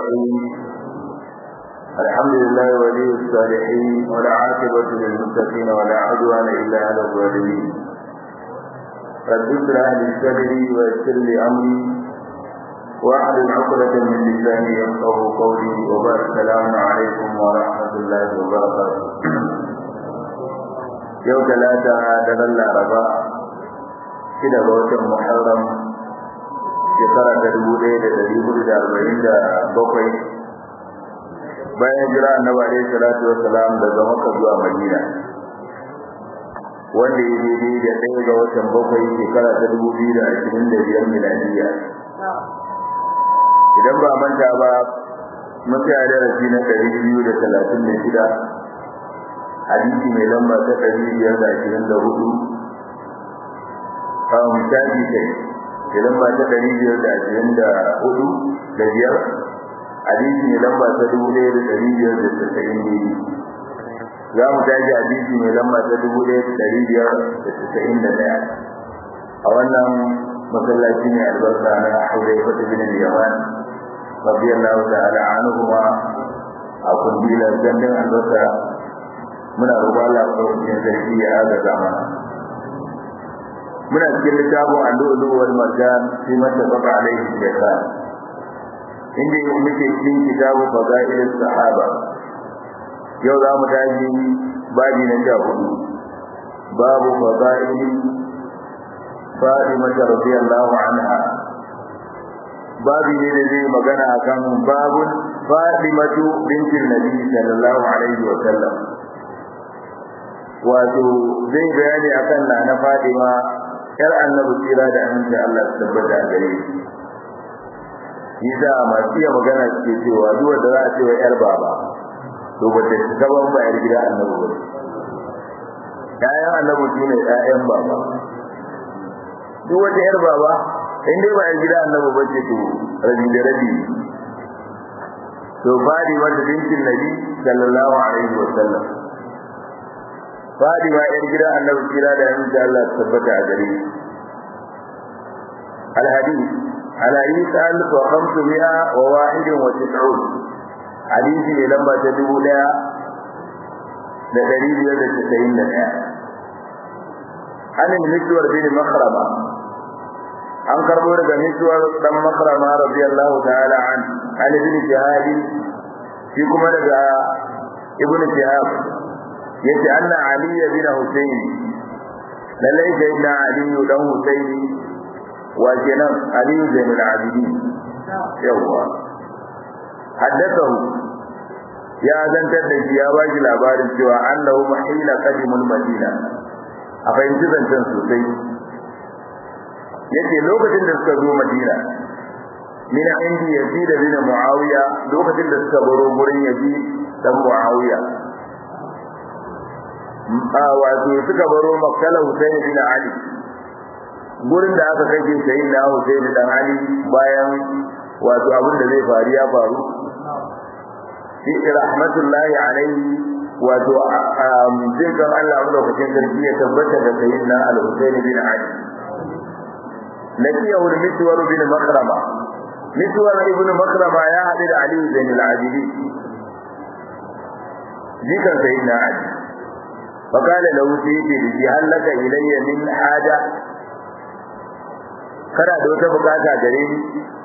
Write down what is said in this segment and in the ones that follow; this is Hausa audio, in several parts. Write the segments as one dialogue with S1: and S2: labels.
S1: الرحيم الحمد لله ولي الصالحين ولا عاقبة للمتقين ولا عدوان إلا على الظالمين رب اشرح لي صدري ويسر لي أمري واحلل عقدة من لساني يفقه قولي وبارك السلام عليكم ورحمة الله وبركاته يوم ثلاثة دغل الأربعاء كده بوجه محرم shekara ta dubu ɗaya da ɗari hudu da arba'in da bakwai bayan jira annabi alaihi salatu wassalam daga makka zuwa madina wanda ya daidai da ɗaya ga watan bakwai shekara ta dubu biyu da ashirin da biyar miladiya idan ba manta ba mun tsaya darasi na ɗari biyu da talatin da shida hadisi mai lamba ta ɗari biyar da ashirin da hudu a misali kai da lamba ta ɗari biyar da ashirin da hudu da biyar hadisi mai lamba ta dubu ɗaya da ɗari biyar da tasa'in biyu za mu tashi hadisi mai lamba ta dubu ɗaya da ɗari biyar da tasa'in da ɗaya a wannan masallaci ne albarka na Hudai Fata bin Yaman radiyallahu ta'ala anhuma a kundilar gandun albarka muna roƙon Allah ɗaukakin sarki ya agaza mana muna cikin littafin allu'ulu wal marjan fi mattafaqa alaihi shaytan inda yau muke cikin kitabu fadail sahaba yau za mu tashi babi na sha hudu babu fadail Fatima radiyallahu anha babi ne da zai magana akan babun Fatimatu bintin Nabi sallallahu alaihi wa sallam wato zai bayani akan nana Fatima yar annabi tsira da aminci Allah su tabbata a gare shi yasa masu iya magana suke cewa duk wanda za a ce wa yar baba to ba ta gaban ba yar gida annabi ba ƴaƴan annabi su ne ƴaƴan baba duk wata yar baba in dai ba yar gida annabi ba ce to rabi da rabi to fadi wata bintin nabi sallallahu alaihi wa sallam Fadima ‘yar gidan annabi kira da yanzu da Allah tabbata a gare shi. Al-Hadis, ala Isa alif wa khamsu mi'a wa wahidin wa tis'un. Hadisi ne lamba ta dubu ɗaya da ɗari biyar da casa'in da ɗaya. Anin Mishwar bin Makrama. An karɓo daga Mishwar ɗan Makrama radiyallahu ta'ala an. An ibn Shihadi, shi kuma daga Ibn Shihab yace anna ali bin husayn lallai sayyidina ali dan husayn wa kenan ali bin al-abidin yawa haddathahu ya zantar da shi ya ba shi labarin cewa annahu mahila qadimul madina a fahimci zancen sosai yace lokacin da suka zo madina min indi yazid bin muawiya lokacin da suka baro gurin yazid dan muawiya wato suka baro makkala Hussein bin Ali gurin da aka kake sai na Hussein dan Ali bayan wato abin da zai faru ya faru shi rahmatullahi alaihi wato jin kan Allah mu lokacin sarki ya tabbata da sayyidina al-Hussein bin Ali lakiyahu al-Miswar bin Makrama Miswar ibn Makrama ya haɗu da Ali bin al-Abidi jikan sayyidina Ali فقال له سيدي لجي هل لك إلي من حاجة kana da wata bukata gare ni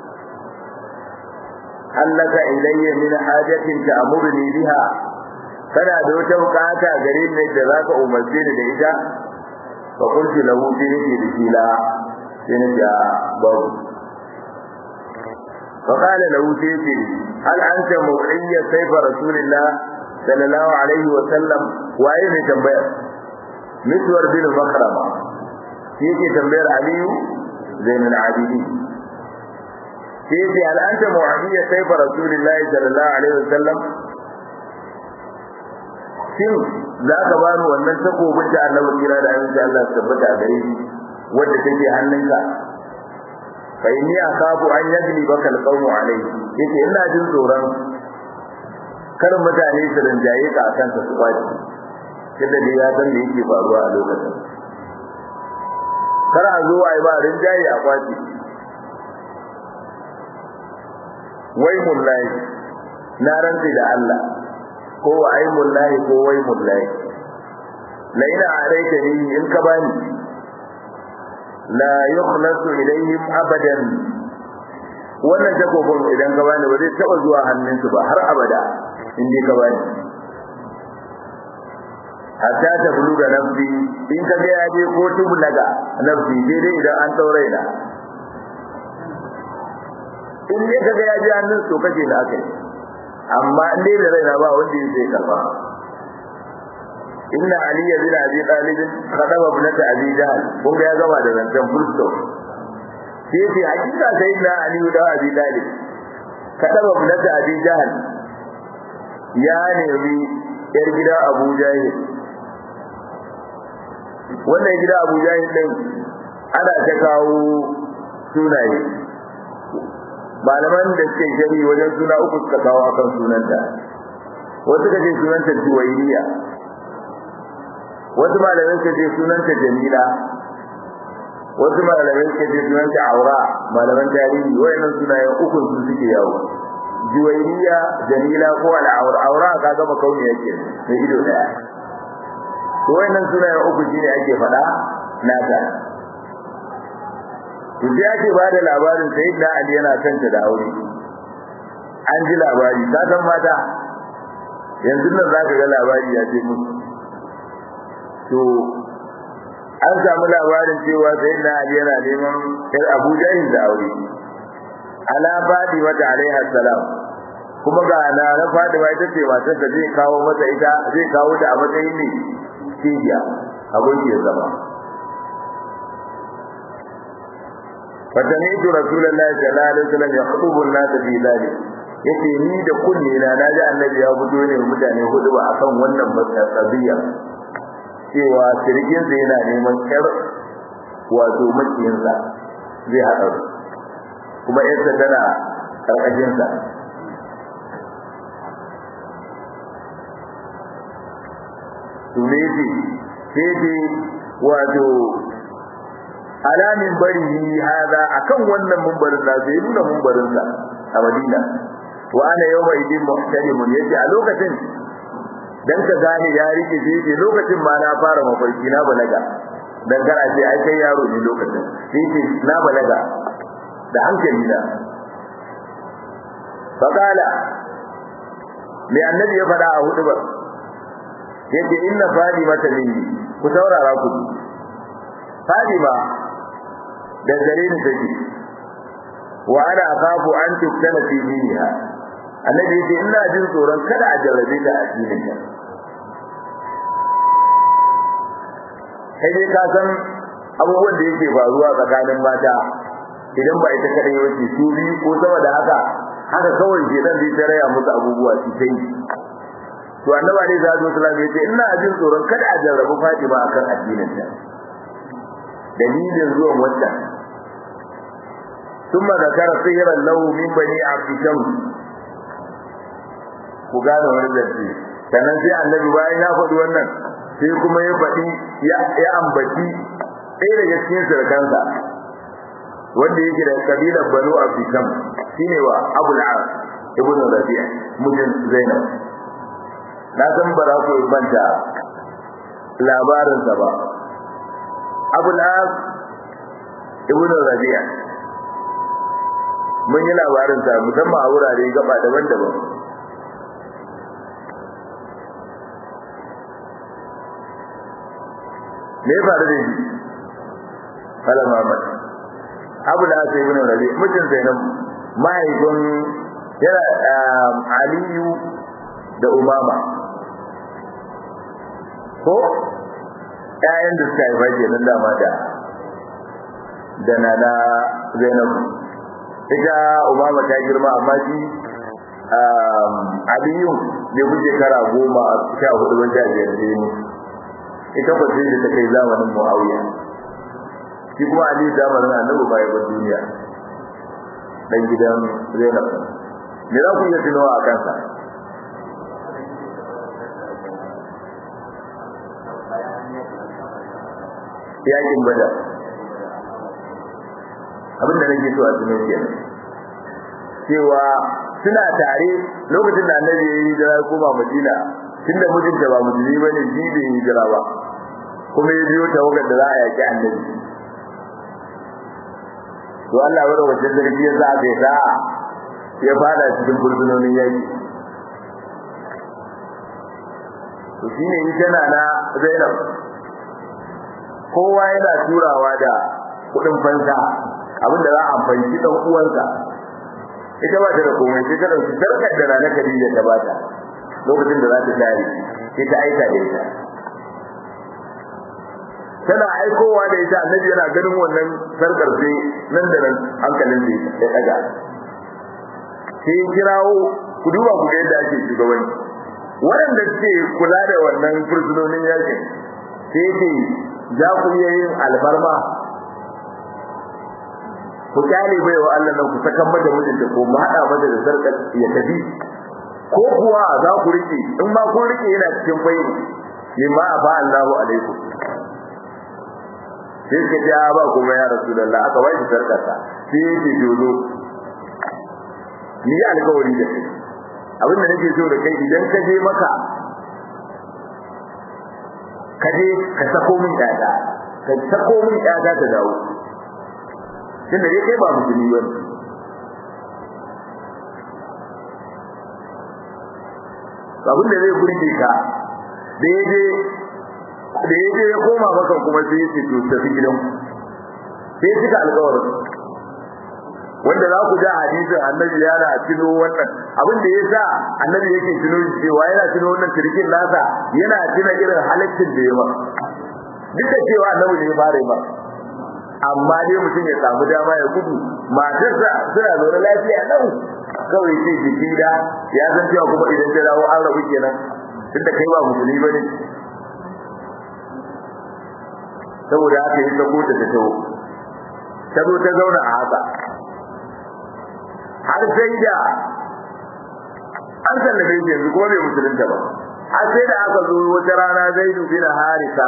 S1: hallaka ilayya min hajatin ta'muruni biha kana da wata bukata gare ni da zaka umarce ni da ita fa qultu lahu bi yadi la sai na ja babu fa qala lahu sayyidi hal anta mu'iyya sayfa rasulillah sallallahu alaihi wa sallam waye ne tambayar miswar bin makrama shi yake tambayar aliyu zainul abidi shi yake al'anta mu'adiyya sayfa rasulillahi sallallahu alaihi wa sallam shin za ka ba ni wannan takobin da annabi kira da annabi Allah tabbata a gare shi wanda take hannunka fa inni akhafu an yagli baka alqawmu alayhi yake ina jin tsoron kar mutane su rinjaye ka akan ta su kwaci tunda dai ya san me yake faruwa a lokacin kar a zo ai ba rinjaye a kwaci wai mullahi na rantsi da Allah ko wa ai mullahi ko wai mullahi la ina alaika ni in ka bani la yukhlasu ilayhim abadan wannan takobin idan ka bani ba zai taba zuwa hannunsu ba har abada in dai ka bani hatta ta buluga nafsi in ka ga ya je ko tubulaga nafsi sai dai idan an daure na in dai ka ga ya je hannun to kace da akai amma in dai da raina ba wanda zai karba inna ali bin abi talib khadaba ibnata abi jahl kun ga ya gama da zancen full stop sai ce hakika sai na ali da abi talib khadaba ibnata abi jahl ya nemi yar gida abu jahil wannan gida abu jahil din ana ta kawo sunaye malaman da suke shari wajen suna uku suka kawo akan sunanta wasu ka ce sunanta juwairiya wasu malamai suka ce sunanta jamila wasu malamai suka ce sunanta aura malaman tarihi wayannan sunayen uku su suke yawo juwairiya jamila ko al'aura aura ka ga makauni yake mai ido daya to wayannan sunayen uku shine ake faɗa nata to sai ake ba da labarin sayyidina ali yana kanta da aure an ji labari ka san mata yanzu nan zaka ga labari ya ce musu to an samu labarin cewa sayyidina ali yana neman yar abu jahil da aure ala fadi mata alaiha salam kuma ga na na fadi ma ita ce matar da zai kawo mata ita zai kawo ta a matsayin ne cibiya abin ke zama fatanitu rasulullahi sallallahu alaihi wasallam yakhutubu an-nas fi dhalik yace ni da kunne na naji annabi ya fito ne mutane hudu ba akan wannan matsabiya cewa sirgin sa yana neman kar wato makiyin sa zai haɗa kuma yarsa tana karkashin sa to ne sai wato alamin bari hada akan wannan mumbarin da zai nuna mumbarin sa a Madina wa ana yawma idin muhtalimun yace a lokacin dan ka gane ya rike sai yace lokacin ma na fara mafarki na balaga dan kana ce ai kai yaro ne lokacin yace na balaga da hankali na faqala me annabi ya fada a hudu ba yace inna fadimata minni ku saurara ku fadima da gare ni take wa ana akhafu an tuktana fi diniha annabi yace ina jin tsoron kada a jarrabe ta a cikin ta kai dai ka san abubuwan da yake faruwa tsakanin mata idan ba ita kadai wace su biyu ko sama da haka haka kawai ke dan zai raya musu abubuwa su kai to annabi alaihi salatu wasallam yace ina jin tsoron kada a jarrabu Fatima akan addinin ta dalilin zuwan wannan ثم ذكر سيرا له من بني عبد شمس ku gane wani zance sannan sai annabi bayan ya faɗi wannan sai kuma ya faɗi ya ambaci ɗaya daga cikin surukansa wanda yake da kabilar banu abdisham shine wa abul as ibn rabi'a mujin zainab na san ba za ku manta labarinsa ba abul as ibn rabi'a mun yi labarinsa musamman a wurare gaba daban-daban me ya faru da shi kala Muhammad Abu da Asai ibn Rabi mutum Zainab mahaifin yana Aliyu da Umama ko ƴaƴan da suka haifa kenan dama da da nana Zainab ita Umama ta girma amma shi Aliyu bai wuce kara goma sha hudu ban sha biyar da yi ita ko sai ta kai zamanin Muawiya shi kuma Ali zamanin Annabi bai ba duniya dan gidan Zainab me za ku iya tunawa a kansa yakin bada abin da nake so a tuno kenan cewa suna tare lokacin da annabi ya yi hijira ya koma madina tunda mijinta ba musulmi ba ne shi bai hijira ba kuma ya biyo tawagar da za a yaki annabi to Allah wani wajen zargi ya sa aka yi sa'a ya fada cikin fursunonin yaki to shine ita na na Zainab kowa yana turawa da kudin fansa abinda za a fanci dan uwansa ita ba ta da komai sai ta dauki sarkar da ranar Khadija ta bata lokacin da za ta tare sai ta aika da ita tana aikowa da ita annabi yana ganin wannan sarkar sai nan da nan hankalin sai ya daga sai kirawo ku duba ku ga yadda ake shugabanci waɗanda suke kula da wannan fursunonin yakin sai ce za ku iya yin alfarma ku kyale bai wa Allah nan ku sakan mata mijinta ko mu haɗa mata da sarkar ya tafi ko kuwa za ku rike in ma kun rike yana cikin bai mimma afa Allahu alaikum sai suka ce ba kuma ya rasulullah aka wai shi sarkarsa sai yake dodo ni alƙawari da kai abin da nake so da kai idan ka je maka ka je ka sako min ƴaƴa ka sako min ƴaƴa ta dawo tunda dai kai ba musulmi ba abin da zai burge ka da ya je da ya je ya koma maka kuma sai ya ce to tafi gidan sai suka alƙawarin wanda za ku ja hadisin annabi yana tuno wannan abin da yasa annabi yake tuno cewa yana tuno wannan kirkin nasa yana tuna irin halaccin da ya ba duk da cewa annabi ne ya fara ba amma dai mutum ya samu dama ya gudu matarsa suna zaune lafiya lau kawai sai jiki da ya san cewa kuma idan ta dawo an rabu kenan duk da kai ba musulmi bane saboda haka yi sako ta ta taho ta zo ta zauna a haka har sai da an sallame shi yanzu kuma bai musulunta ba har sai da aka zo wata rana zaidu bin harisa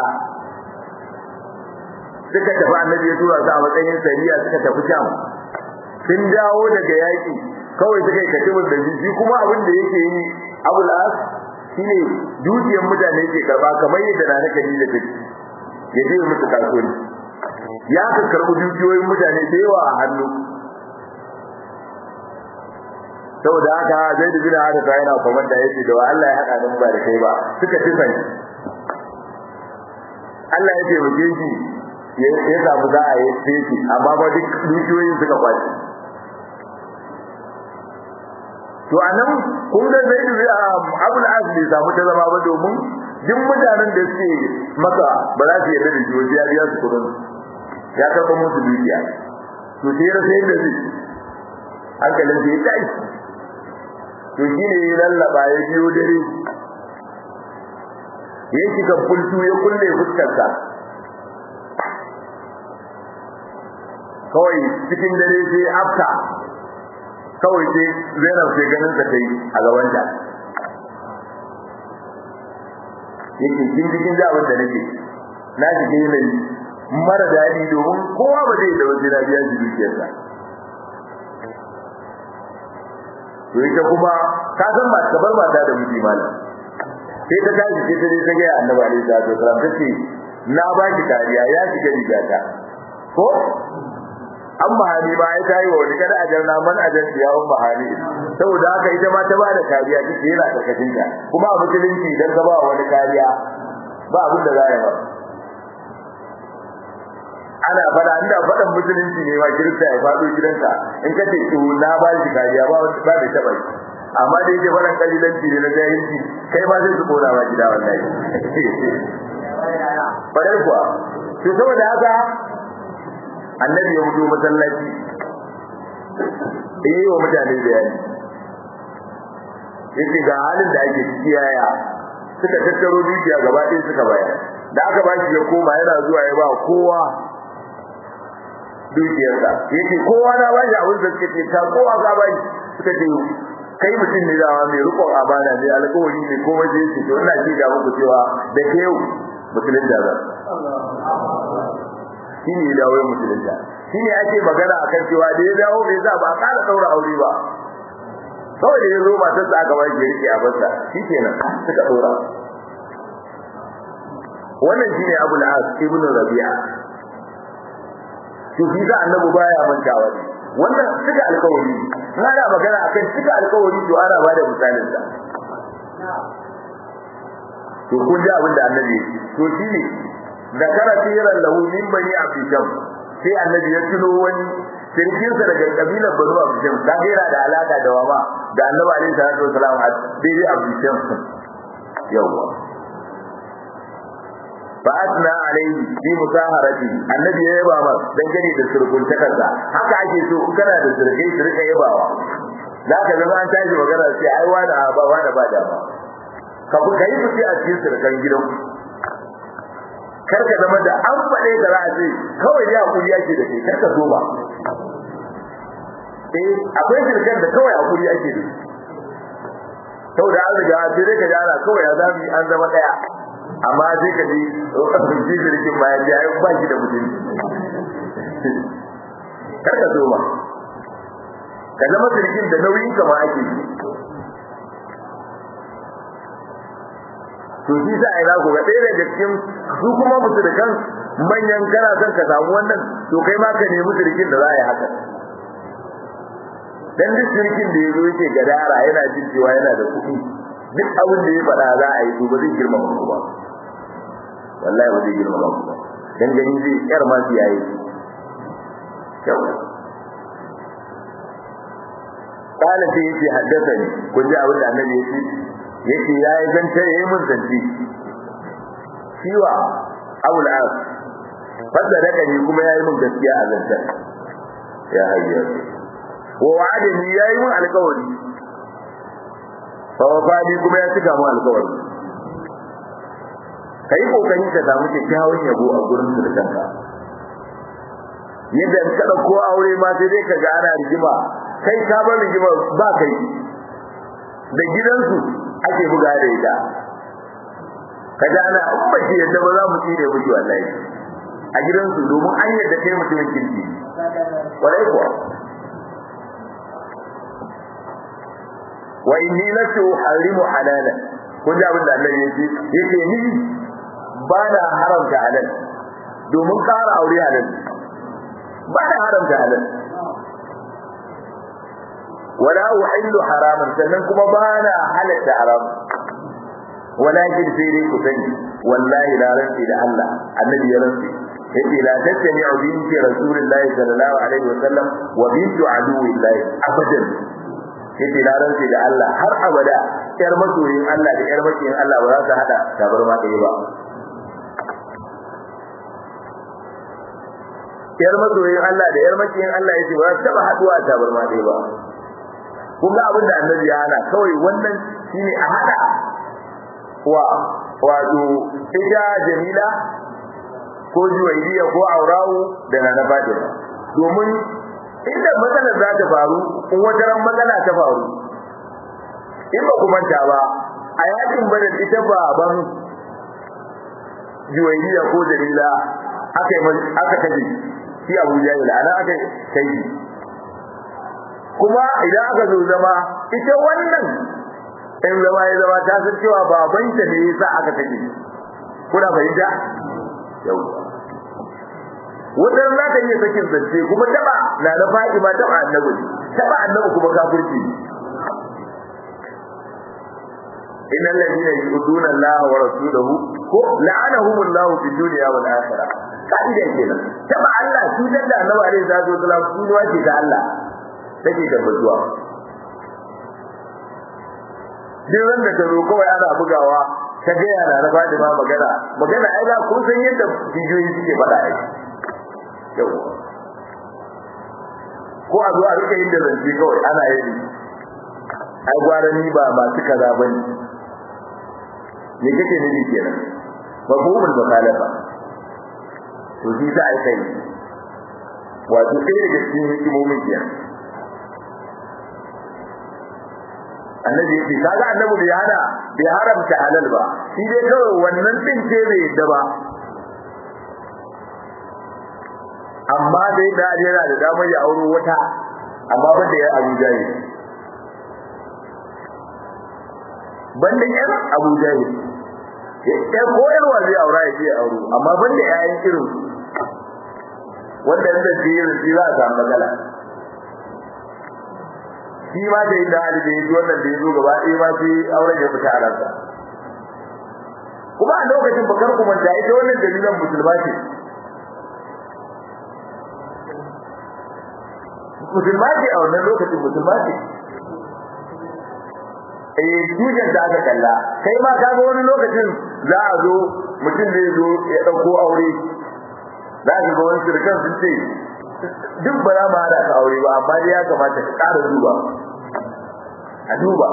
S1: suka tafi annabi ya tura su a matsayin sariya suka tafi sham sun dawo daga yaƙi kawai suka yi katibin da shi kuma abin da yake yi abul as shine dukiyar mutane ke karba kamar yadda na nake da take ya je musu kasuwanci ya ka karbi dukiyoyin mutane da yawa a hannu saboda haka zai da bin hada yana komanda yace da Allah ya hada mu ba da kai ba suka ci sani Allah ya taimake shi ya ya samu za a yi fesi amma ba duk dukiyoyin suka kwaci to anan kun ga zai da Abul Az bai samu ta zama ba domin duk mutanen da suke maka ba za su yarda da shi wajen ya biya su kudin ya karɓa musu dukiya to sai ya rasa yadda zai hankalin sai ya tashi to shi ne ya lallaba ya biyo dare ya shiga fultu ya kulle fuskarsa kawai cikin dare sai afta kawai sai zainab sai ganin ta kai a gabanta yake kin cikin da abin da nake na shiga yanayi mara daɗi domin kowa ba zai da wajen biya shi dukiyarsa to ita kuma ka san ba ka bar mata da miji malam sai ta tashi sai ta je ta ga annabi alaihi salatu wasallam tace na ba ki kariya ya shiga rigata ko an mahani ba ya tayi wa wani kada ajarna man ajar ya un mahani saboda haka ita ma ta ba da kariya take yana karkashin ta kuma a musulunci idan ka ba wani kariya ba abin da za ya ba ana fada inda fadan musulunci ne ma kirista ya fado gidanka in ka ce to na ba shi kariya ba ba da taba shi amma da yake fadan kalilanci ne na jahilci kai ma zai su kona ma gida wallahi fadar kuwa to saboda haka annabi ya fito masallaci yi wa mutane bayani yace ga halin da ake ciki yaya suka tattaro dukiya gaba ɗaya suka bayar da aka ba shi ya koma yana zuwa ya ba kowa dukiyarsa yake kowa na ba shi abin da suka ce ta kowa ka ba shi suka ce kai mutum ne dama mai rikon amana mai alƙawari ne komai da yake to ina ji da muku cewa da ke yau musulun da zan shi ne ya dawo musulun da shi ne ake magana akan cewa da ya dawo bai za ba a ƙara ɗaura aure ba kawai da ya zo matar sa aka bashi rike a basa shikenan suka dora wannan shine Abu al-As ibn Rabi'a to shi da annabi baya mantawa ne wannan suka alkawari na da magana akan suka alkawari to ana bada misalin sa to kun ji abin da annabi to shine zakara tiran lahu min bani abdisham sai annabi ya tuno wani sirkinsa daga kabilar banu abdisham da gaira da alaka da wama da annabi alaihi salatu wasalam a daidai abdisham yawa fa asna alaihi bi musaharati annabi ya yaba ma dan gani da surkuntakarsa haka ake so in kana da surkai su rika yabawa za ka zama an tashi magana sai ai wani ba wani ba dama ka fi kai fice a cikin surkan gidan kar ka zama da an faɗe da za a ce kawai ya hakuri yake da kai kar ka zo ba eh akwai surkan da kawai hakuri yake da saboda an riga sai dai ka ji ana kawai ya zami an zama daya amma sai ka ji lokacin jirgin bayan ya yi ba shi da mutum kar ka zo ba ka zama jirgin da nauyin ka ma ake yi to shi sa ai za ku ga ɗaya daga cikin su kuma musu da kan manyan kana son ka samu wannan to kai ma ka nemi jirgin da za a yi haka dan duk jirgin da ya zo yake gadara yana jin cewa yana da kuɗi duk abin da ya faɗa za a yi to ba zai girmama ku ba wallahi ba zai girmama ku ba dan gani zai yar ma su yayi kyau kana sai yace haddathani ku ji abin da annabi yace yace yayi zance yayi mun zance shiwa abul as fadda daga ni kuma yayi mun gaskiya a zancen ya hayya wa wa'adani yayi mun alƙawari fa wafani kuma ya cika mu alƙawari kai kokari ka samu kyakkyawan yabo a gurin su da kanka yadda in ka dauko aure ma sai dai ka ga ana rigima kai ka bar rigima ba kai da gidansu ake buga da ita ka ga ana in ba shi yadda ba za mu tsire miki wallahi a gidansu domin an yadda kai mutumin kirki kwarai kuwa wa inni lastu uharimu halala kun ji abin da Allah ya ce yake ni ba na haramta halal domin ƙara aure halal ba na haramta halal wala uhillu haraman sannan kuma ba na halatta haram walakin sai dai ku sani wallahi la rantsi da Allah annabi ya rantsi yace la tattami'u binti rasulillahi sallallahu alaihi wasallam wa bintu aduwillahi abadan yace na rantsi da Allah har abada yar masoyin Allah da yar makiyin Allah ba za su hada tabarma ɗaya ba yar masoyin Allah da yar makiyin Allah yace ba za su taba haduwa tabarma ɗaya ba kun ga abin da annabi ya hana kawai wannan shine a hada wa wato ita Jamila ko Juwairiya ko Aurawu da Nana Fatima domin inda matsalar za ta faru in wata ran matsala ta faru in ba ku manta ba a yakin badar ita baban juwairiya ko dalila aka yi aka kaje shi abu jahil ana aka kai kuma idan aka zo zama ita wannan in zama ya zama ta san cewa babanta ne yasa aka kaje kuna fahimta yau wannan za ta iya sakin zance kuma taba na da Fatima taba annabi taba annabi kuma kafirci innal ladina yu'duna Allah wa rasulahu ko la'anahum Allah fi dunya wal akhirah kaida kenan taba Allah su da annabi alaihi salatu wasallam su ne wace da Allah take tabbatuwa duk wanda ta zo kawai ana bugawa ta ga yana na Fatima magana magana ai ga kun san yadda bidiyoyi suke faɗa ai yau ko a zo a rika yin da zance kawai ana yi ai gwara ni ba masu kaza ba ne me kake nufi kenan ba ko mun bakalafa to shi za a yi kai wato sai daga cikin hikimomin kenan annabi yake kaga annabi bai hana bai haramta halal ba shi dai kawai wannan din ce bai yadda ba amma dai da yana da damar ya auro wata amma ba da ya Abu Jahil banda ƴan Abu Jahil ya ko ƴar wa zai aura ya je auro amma banda ƴaƴan irin wanda yanda shi shi za a samu matsala shi ma da inda Ali da yaji wannan da yazo gaba ɗaya ma sai auren ya fita a ransa kuma a lokacin bakar kuma da ita wannan dalilan musulma ce musulma ce a wannan lokacin musulma ce eh dujan da aka kalla kai ma ka ga wani lokacin za a zo mutum zai zo ya dauko aure za ka ga wani sirkan sun ce duk ba za mu hada ka aure ba amma dai ya kamata ka ƙara duba a duba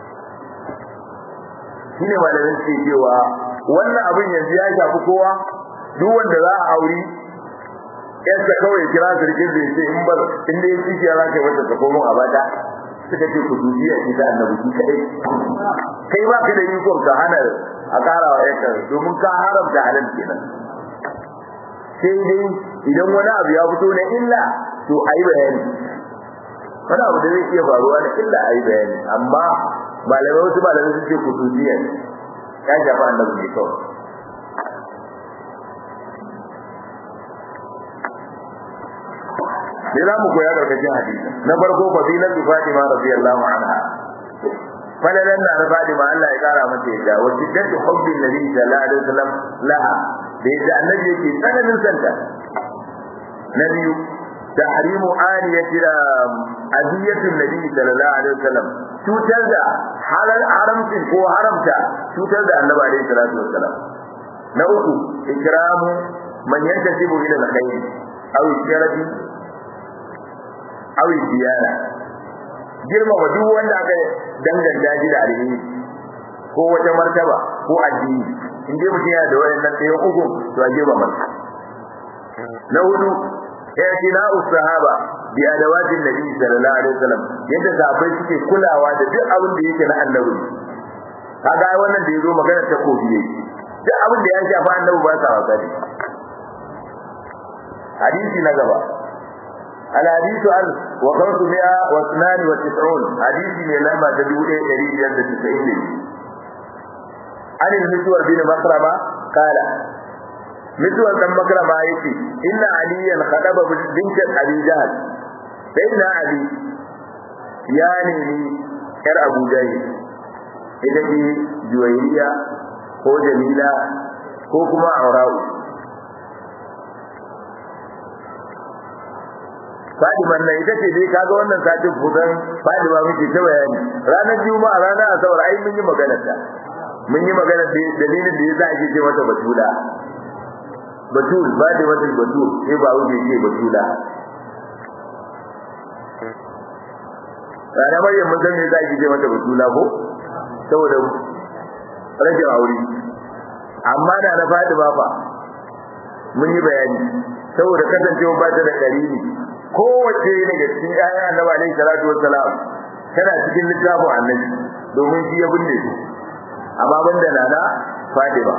S1: shine malamin ce cewa wannan abin yanzu ya shafi kowa duk wanda za a aure yadda kawai kira sirkin zai ce in ba in dai shi ya zaka wata ta komo a bada suka ce ku dubiya ki da annabi ki kai kai ba ka da ikon ka hana a ƙara wa yanka domin ka haramta halal kenan sai dai idan wani abu ya fito na illa to ayi bayani wani abu da zai iya faruwa na illa ayi bayani amma malamai wasu malamai sun ce ku dubiya ya shafa annabi ne kawai sai za mu koya karkashin hadisi na farko fadilan Fatima radiyallahu anha falalan na Fatima Allah ya kara mata yadda wa shiddatu hubbi nabi sallallahu alaihi wasallam laha da yadda annabi yake tsananin santa na biyu tahrimu aliyati aziyatin nabi sallallahu alaihi wasallam cutar da halal haramcin ko haramta cutar da annabi alaihi salatu wasallam na uku ikramu man yantasibu ila alkhair aw sharafi awi ziyara girmama duk wanda aka danganta shi da alheri ko wata martaba ko addini in dai mutum yana da wayannan ɗaya uku to a girmama na hudu i'tina'u sahaba bi adawatin nabi sallallahu alaihi wasallam yadda sahabbai suke kulawa da duk abin da yake na annabi kaga wannan da yazo magana ta kofi yake duk abin da ya shafa annabi ba sa wasa da hadisi na gaba الحديث عن وخمسمائة واثنان وتسعون حديث من لما تدعو إيه يريد يد تسعين عن المسور بن مكرمة قال مسور بن مكرمة يتي إن عليا خطب بنت أبي جهل سيدنا علي يعني كر أبو جهل إذا دي جويرية هو جميلة هو كما عراوي Fadiman nan ita ce dai kaga wannan satin kusan Fadima muke ta bayani ranar Juma'a ranar Asabar ai mun yi magana ta mun yi magana da dalilin da yasa ake ce mata Batula Batul Fadima ta Batul sai ba wuce ce Batula Ranar Maryam mun san me yasa ake ce mata Batula ko saboda rashin aure amma da na Fadima fa mun yi bayani saboda kasancewa ba ta da ƙarini kowace daga cikin ƴaƴan annabi alaihi salatu wassalam tana cikin littafin annabi domin shi ya binne su amma banda nana Fatima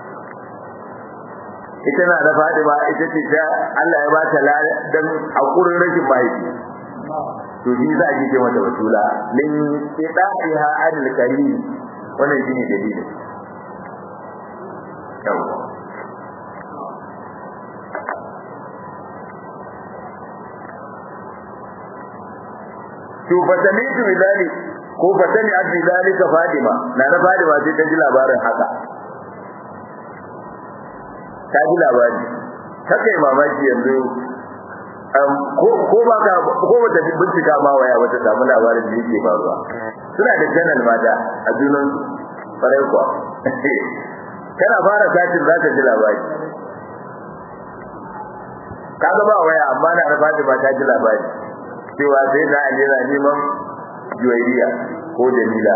S1: ita na da Fatima ita ce ta Allah ya ba ta dan hakurin rashin mahaifi to shi za a ji ce mata batula min idaha adil karim wannan shine dalilin yawa to fatamitu bidali ko fatami abdi zalika fadima na na fadima sai ta ji labarin haka ta ji labari ta kai mamaki yanzu ko ba ka ko ba ta bincika ma waya ba ta samu labarin da yake faruwa suna da channel mata a junan farai kuwa kana fara satin za ta ji labari kaga ba waya amma na Fatima ta ji labari cewa sai na Ali yana neman juwairiya ko Jamila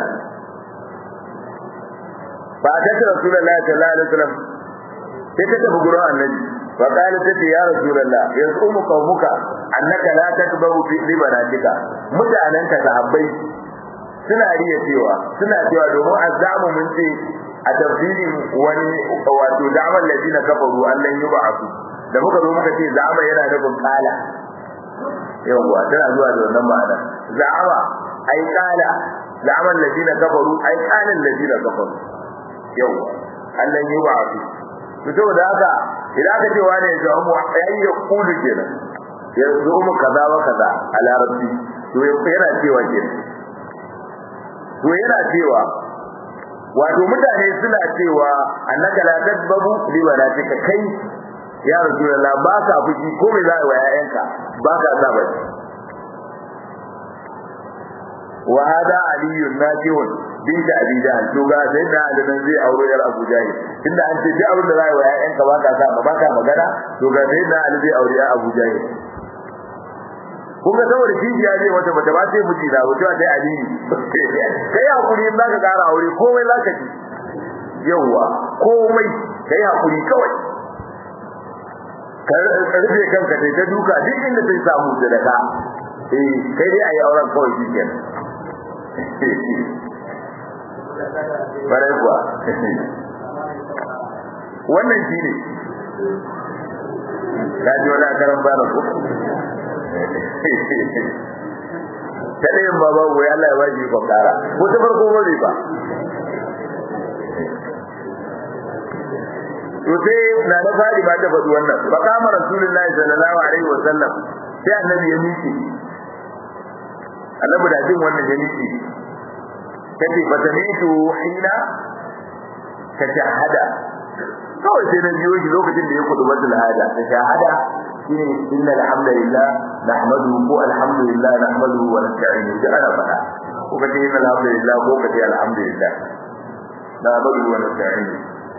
S1: ba ta ce Rasulullahi sallallahu alaihi wasallam sai ta tafi gurin Annabi fa qala ta ce ya Rasulullah yasumu qaumuka annaka la takbaru fi libanatika mutanen ka sahabbai suna riya cewa suna cewa domin azamu mun ce a tafsirin wani wato da'amal ladina kafaru allan yub'athu da muka zo muka ce za'ama yana nufin kala yawwa tana zuwa da wannan ma'ana za'ama ai kala la'amal ladina kafaru ai kanin ladina kafaru yau Allah yi wa su to saboda haka idan aka ce wani ya zama ai ya kulu kenan ya zama kaza wa kaza a larabci to yana cewa kenan to yana cewa wato mutane suna cewa annaka la tadbabu li walatika kai ya rasulullah ba ka fushi ko me za a wa yayanka ba ka sa ba wa hada aliyun najihun bint abi jahl to ga sai da alimin zai aure yar abu jahl tunda an ce duk abin da za a wa yayanka ba ka sa ba ka magana to ga sai da ali zai aure yar abu jahl kun ga saboda kijiya ne wata bata ba sai miji da wato sai alini kai hakuri in zaka kara aure komai zaka ci yawa komai kai hakuri kawai ka rufe kanka sai ta duka duk inda sai samu da ka eh kai dai ayi auren kawai shi kenan bare kuwa wannan shi ne ka ji wani akaran bana ko ta ɗayan ba ba wai Allah ya ba shi kwakara ko ta farko ba ba to sai na da fari ba ta faɗi wannan fa kama rasulullahi sallallahu alaihi wa sallam sai annabi ya miƙe annabi da jin wannan ya miƙe kace fa tamitu hina ka shahada kawai sai na biyo shi lokacin da ya kudu batul hada ta shahada shine inna alhamdulillah nahmaduhu ko alhamdulillah nahmaduhu wa nasta'inuhu da ana faɗa ko kace inna alhamdulillah ko kace alhamdulillah nahmaduhu wa nasta'inuhu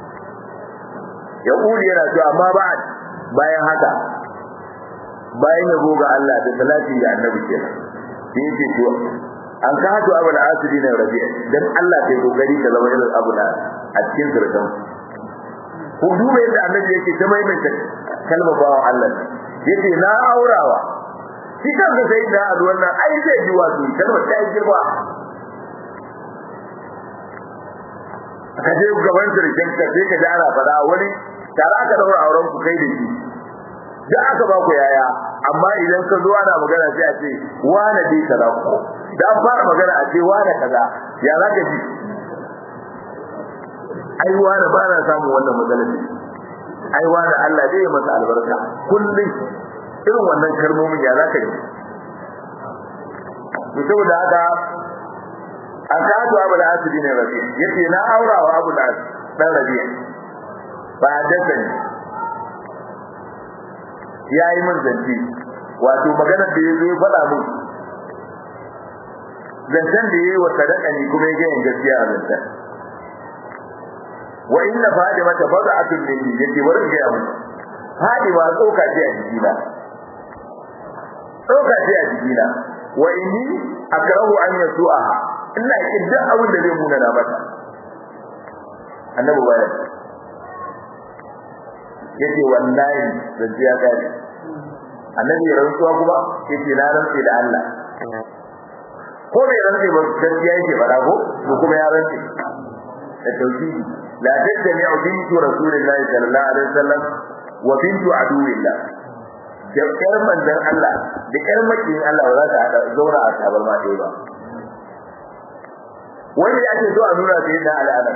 S1: ya kuli yana cewa amma ba'ad bayan haka bayan yabo ga Allah da salati ga annabi kenan sai yake to an ka hatu abul asiri na rabi'a dan Allah kai kokari ka zama irin abul a cikin sirrin ku duba yadda annabi yake ta maimaita kalmar bawan Allah yace na aurawa shi kanka sai da a wannan ai zai ji wato kalmar ta yi girma ka je gaban sirrin ka sai ka ji ana fada wani tare aka daura auren ku kai da shi da aka ba ku yaya amma idan ka zo ana magana sai a ce wane dai kaza ko da an fara magana a ce wane kaza ya za ka ji ai wane ba na samun wannan matsalar ne ai wane Allah zai masa albarka kullum irin wannan kalmomin ya za ka ji to saboda haka an kato abu da asiri ne rabi yace na aurawa abu da dan rabi ba dasa ne ya yi min zance wato maganar da ya zo ya faɗa min zancen da ya yi wa sadaka ne kuma ya gayin gaskiya a zancen wa inna fadima ta faɗa atun min ni yake wurin gaya mun fadima tsoka ce a jikina tsoka ce a jikina wa inni akrahu an yasu'aha ina kin duk abin da zai muna na mata annabi bayan yace wallahi zance ya kare annabi ya rantsuwa kuma yace na rantsi da Allah ko bai rantsi ba gaskiya yake fara ko ko kuma ya rantsi da tauhidi la tajmi'u bintu rasulillahi sallallahu alaihi wasallam wa bintu aduwillah da ƴar manzon Allah da ƴar makin Allah ba za ta hada zauna a tabarma ɗaya ba wanda ake so a nuna sai da al'adar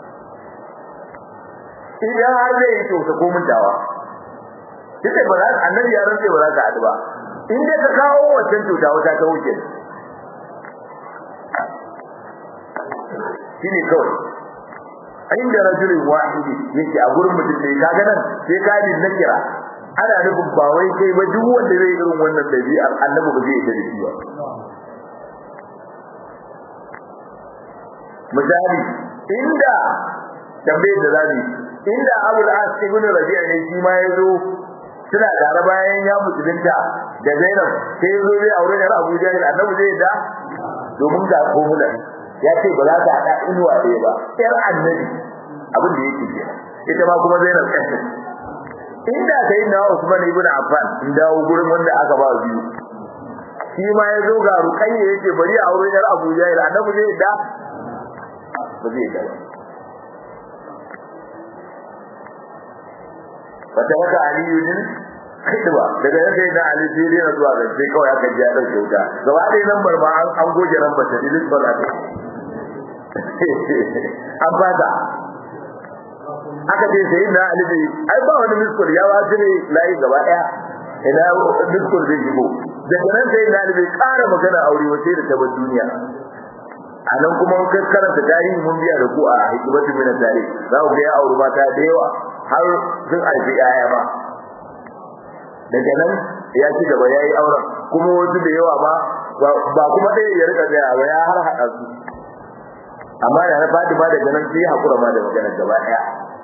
S1: idan har zai yi to ko muntawa sai ba za annabi ya rantsa ba za ka haɗu ba in dai ka kawo wancan cuta wata ta wuce shine kawai inda rajulin wahidi yake a gurin mutum da kaga nan sai ka ji na kira ana nufin ba wai kai ba duk wanda zai irin wannan dabi'ar annabi ba zai yi da shi ba misali inda tambayar da zabi inda Abu al-As ibn Rabi'a ne shi ma yazo suna tare bayan ya musulunta da Zainab sai yazo zai aure da Abu Jahil annabi zai da domin ga komulan ya ce ba za ta hada inuwa ɗaya ba yar annabi abin da yake kenan ita ma kuma Zainab kanta inda sai na Usman ibn Affan in dawo gurin wanda aka ba biyu shi ma ya zo ga Ruqayya yace bari a aure da Abu Jahil annabi zai da ba zai da wata wata aliyu din khidba daga yadda yana ali sai dai zuwa ga sai kawai aka ji ya dauke wuta gaba ɗaya lambar ma an goge lambar ta dilin ba za ta an fata aka ce sai na alibi ai ba wani miskul ya ba shi ne layi gaba daya ina miskul zai shigo daga nan sai na alibi ƙara magana aure wace da ta bar duniya a nan kuma mun karanta tarihi mun biya da ku a hikimatu min tarihi za ku ga ya auri mata da yawa har sun alfi yaya ba daga nan ya ci gaba yayi auren kuma wasu da yawa ba ba kuma ɗaya ya rika tsaya ba ya har haɗa su amma da na Fatima daga nan sai hakura ma da magana gaba ɗaya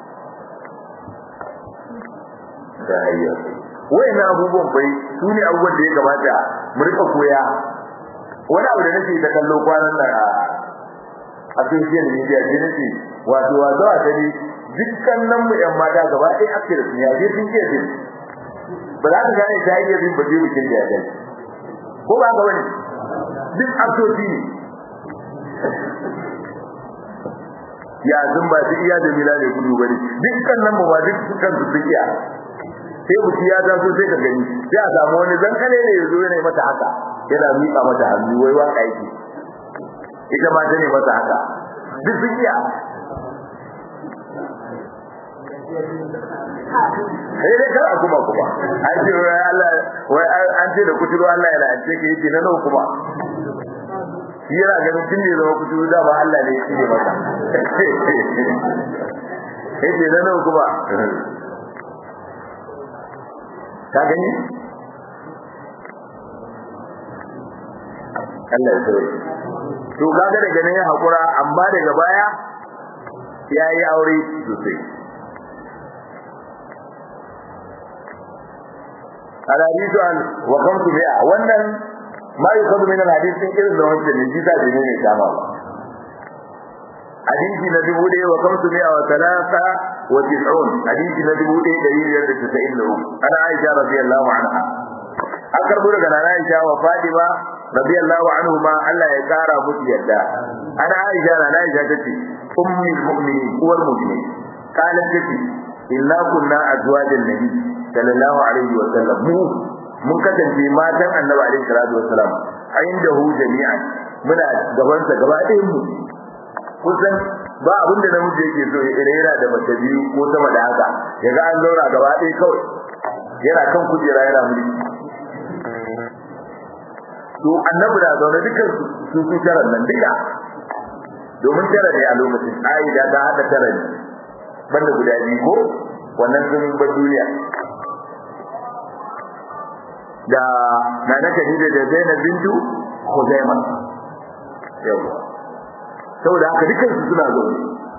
S1: da hayya wayannan abubuwan bai su ne abubuwan da ya kamata mu rika koya wani abu da nake da kallo kwanan nan a a social media ce nake wato wato a tare dukkan nan mu yan mata gaba ɗaya ake da su ya je sun ke din ba za ka gane ta yi bin ba zai bikin da ya gani ko ba ka wani duk absoci ne ya zun ba su iya da mila ne kudu bane dukkan nan ba duk sukan su iya sai mutum ya taso sai ka gani sai a samu wani zankale ne ya zo yana mata haka yana miƙa mata hannu wai waka yake ita ma ta ne mata haka duk sun iya sai dai kar a kuma kuma an ce wai Allah wai an ce da kuturu Allah ya la'ance ka yake na nawa kuma shi yana ganin tun ne zama kuturu da ba Allah ne ya ne masa yake na nawa kuma ka gani Allah ya tsare to kaga daga nan ya hakura amma daga baya yayi aure sosai الحديث عن وقمت بها wannan ما يؤخذ من الحديث din irin da wancan ne jita da ne kama ba hadisi na dubu ɗaya wa kamsu mi'a wa talata wa tis'un hadisi na dubu ɗaya ɗari biyar da tisa'in da uku ana aisha radiyallahu anha an karɓo daga nana aisha wa fadima radiyallahu anhu ma Allah ya kara musu yadda ana aisha nana aisha tace ummul mu'minin uwar mu'minin qalat tace inna kunna azwajan nabi sallallahu alaihi wa sallam mu mun kasance matan annabi alaihi salatu wa salam indahu jami'an muna gaban sa gaba ɗayan mu kusan ba abin da namiji yake so ya rera da mace biyu ko sama da haka yaga an zauna gaba ɗaya kawai yana kan kujera yana mulki to annabi da zaune dukkan su su taran nan duka domin tara ne a lokacin aida ta hada tara ne banda guda biyu ko wannan sun bar duniya da na na Khadija da Zainab bintu Khuzaimah yawa saboda haka dukkan su suna zaune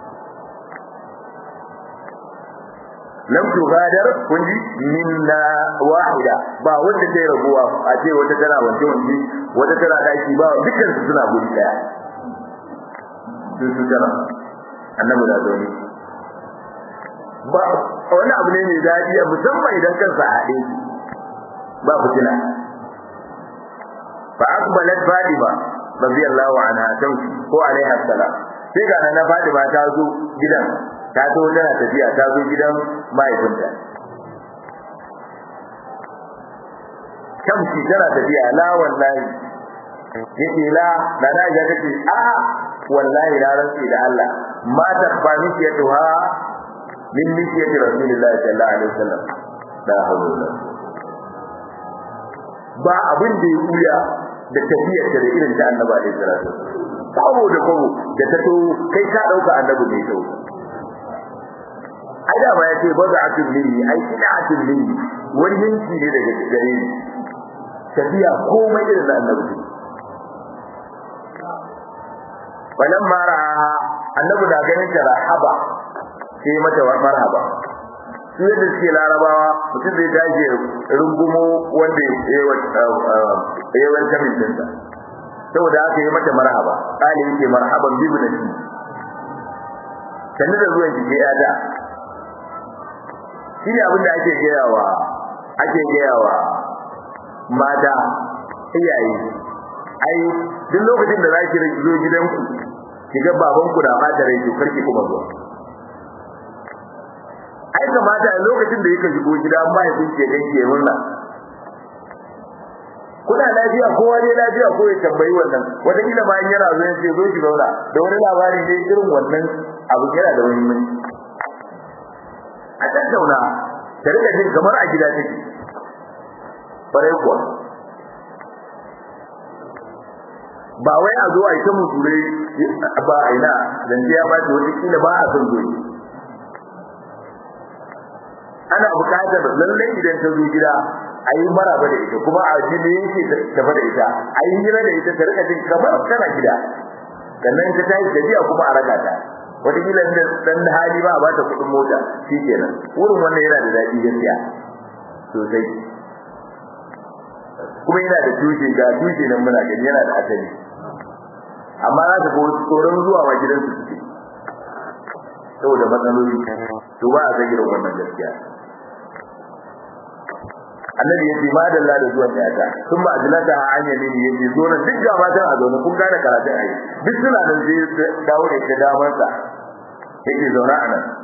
S1: lam tugadar kunji minna wahida ba wanda sai rabuwa a ce wata tana wance wance wata tana daki ba dukkan su suna guri daya su su tana annabi da zaune ba wani abu ne mai daɗi musamman idan kansa a haɗe ba fitina fa aqbalat fadima radiyallahu anha tauki ko alaiha salam sai ga na fadima ta zo gidan ta zo tana tafiya ta zo gidan mahaifinta kamshi tana tafiya la wallahi yace la da na ga take a wallahi la rantsi da Allah ma takbani yatuha min mithiyati rasulillahi sallallahu alaihi wasallam la hawla ba abin da ya kuya da tafiyar da irin ta annabi alaihi salatu kawo da kawo da ta to kai ka dauka annabi ne to ai da ba yace ba za a tulli ai ina a tulli wani yanki ne daga gare ni tafiya komai irin da annabi falamma ra'aha annabi da ganin ta rahaba sai mata marhaba su yadda suke larabawa mutum zai dace rungumo wanda ya yi wani kamin dinsa saboda aka yi mata marhaba ƙali yake marhaban bibu na shi sannu da zuwan jike ya da shi ne abinda ake gayawa ake gayawa mata iyaye ai duk lokacin da za ki zo gidanku ki ga babanku da mata rai to karki kuma zuwa ai kamata a lokacin da yake shigo gida an ba ya kunce dan ke murna kuna lafiya kowa ne lafiya ko ya tambayi wannan wata kila ma yana zo ya ce zo ki zauna da wani labari ne irin wannan abu yana da muhimmanci a tattauna ta rika jin kamar a gida take bare kuwa ba wai a zo a yi ta muture ba a ina zance ya bace wata kila ba a son zoyi ana bukatar lallai idan ta zo gida a yi maraba da ita kuma a ji me yake tafa da ita a yi hira da ita ta rika jin kamar tana gida sannan ta tashi gajiya kuma a raka ta wataƙila da dan hali ba a ba ta kuɗin mota shi kenan wurin wannan yana da daɗi gaskiya sosai kuma yana da tushe ga tushe nan muna gani yana da asali amma za ta ko tsoron zuwa ma gidansu suke saboda matsaloli to ba a san irin wannan gaskiya annabi yace ma da Allah da zuwan yata sun ba ajlata ha an yamini yace zo na duk ga matan a zaune kun gane karatun ai duk suna nan sai dawo da ita daman sa yake zauna a nan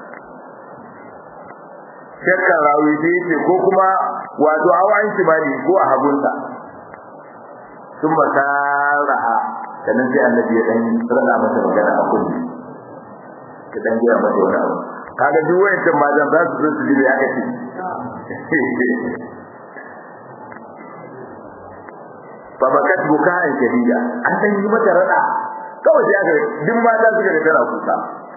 S1: shakka rawi sai yace ko kuma wato awan shimali ko a hagunsa sun ba taraha sannan sai annabi ya dan rana mata magana a kulli ka dan gaya mata wani abu kaga duk wayancan mazan za su zo su ji ya kace babakat bukaan shadida an san yi mata rada kawai sai aka duk mata suka ga tana kuka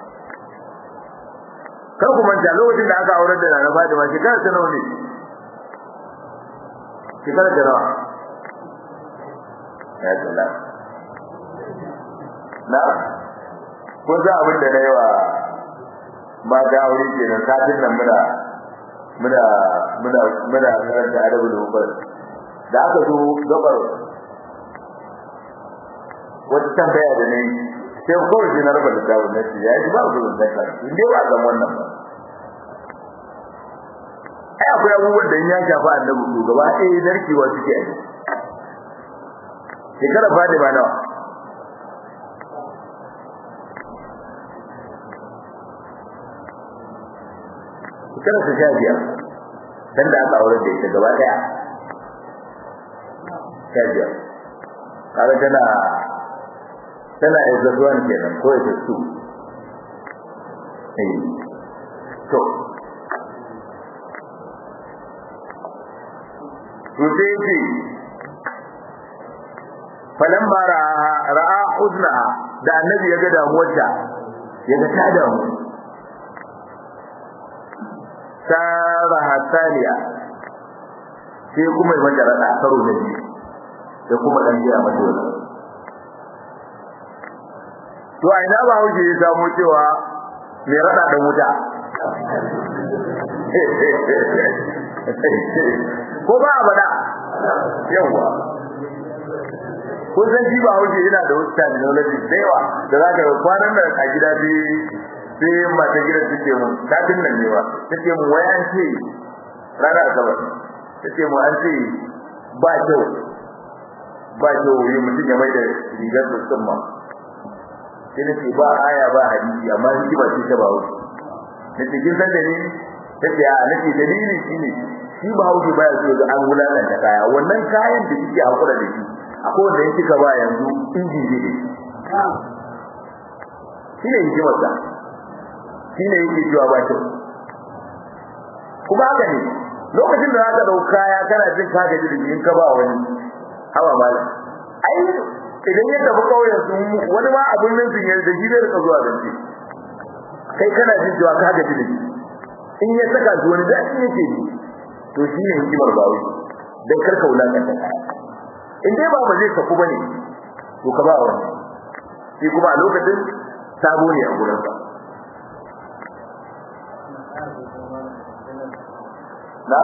S1: kar ku manta lokacin da aka aurar da Nana Fatima shekara ta nawa ne shekara ta nawa ya salam na ko za abin da na yi wa mata aure kenan satin nan muna muna muna muna karanta adabul mufrad da aka zo gabar wata tambaya da nayi sai kawai ji na rubuta da wannan shi ya ji ba ku da kai in dai ba san wannan ba ai akwai abubuwan da ya shafa annabi to gaba ɗaya narkewa suke yi shekara fadi ba nawa shekara ta sha biyar dan da aka aure da ita gaba ɗaya sha biyar kaga tana tana exazuwan kenan ko ita su eh to to sai ce falamma ra'a ra'a huznaha da annabi ya ga damuwarta ya ga ta damu saraha saniya sai kuma ya mata rada karo da biyu sai kuma dan jiya mata wannan to a ina ba hauke ya samu cewa mai rada da wuta ko ba a bada yawa kun san shi ba hauke yana da wasu terminology da yawa da za ka kwanan da a gida sai sai mata gidan suke mun satin nan ne ba take mun wai an ce rana asabar take mun an ce ba kyau ba kyau yi mutum ya mai da rigar musamman sai nace ba aya ba hadisi amma shi ba shi ta ba wuce nace kin san dalili nace a nace dalili shine shi ba hauke baya so ga an wulakan da kaya wannan kayan da kike hakura da shi akwai wanda yake ka ba yanzu inji ne shi ne hikimar sa shi ne yake cewa ba kyau kuma haka ne lokacin da zaka dauka kaya kana jin ka gaji da in ka ba wani hawa malam ai idan ya tafi kauyen su wani ma abin nan sun yarda shi zai rika zuwa zance kai kana jin cewa ka gaji da shi in ya saka shi wani daɗi yake ji to shi ne hikimar bawo dan karka wulakanta kaya in dai ba ba zai saku bane to ka ba wani shi kuma a lokacin sabo ne a gurin sa na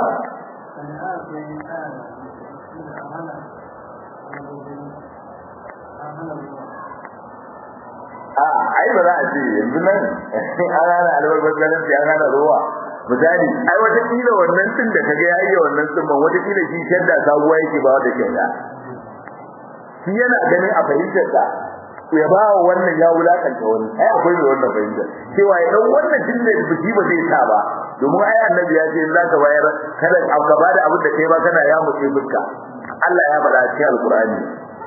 S1: a ai ba za a ce yanzu nan an hana albarbar ganin sai an hana ruwa misali ai wata kila wannan tun da kaga yayi wannan tun ban wata kila shi shadda sabuwa yake ba wata kyauta shi yana ganin a fahimtar sa ya ba wa wannan ya wulakanta wani ai akwai mai wannan fahimta cewa ya dan wannan tun da biki ba zai sa ba domin ai annabi ya ce in zaka bayar kada ka ba da abin da kai ba kana ya mutse fuska Allah ya faɗa a cikin alkur'ani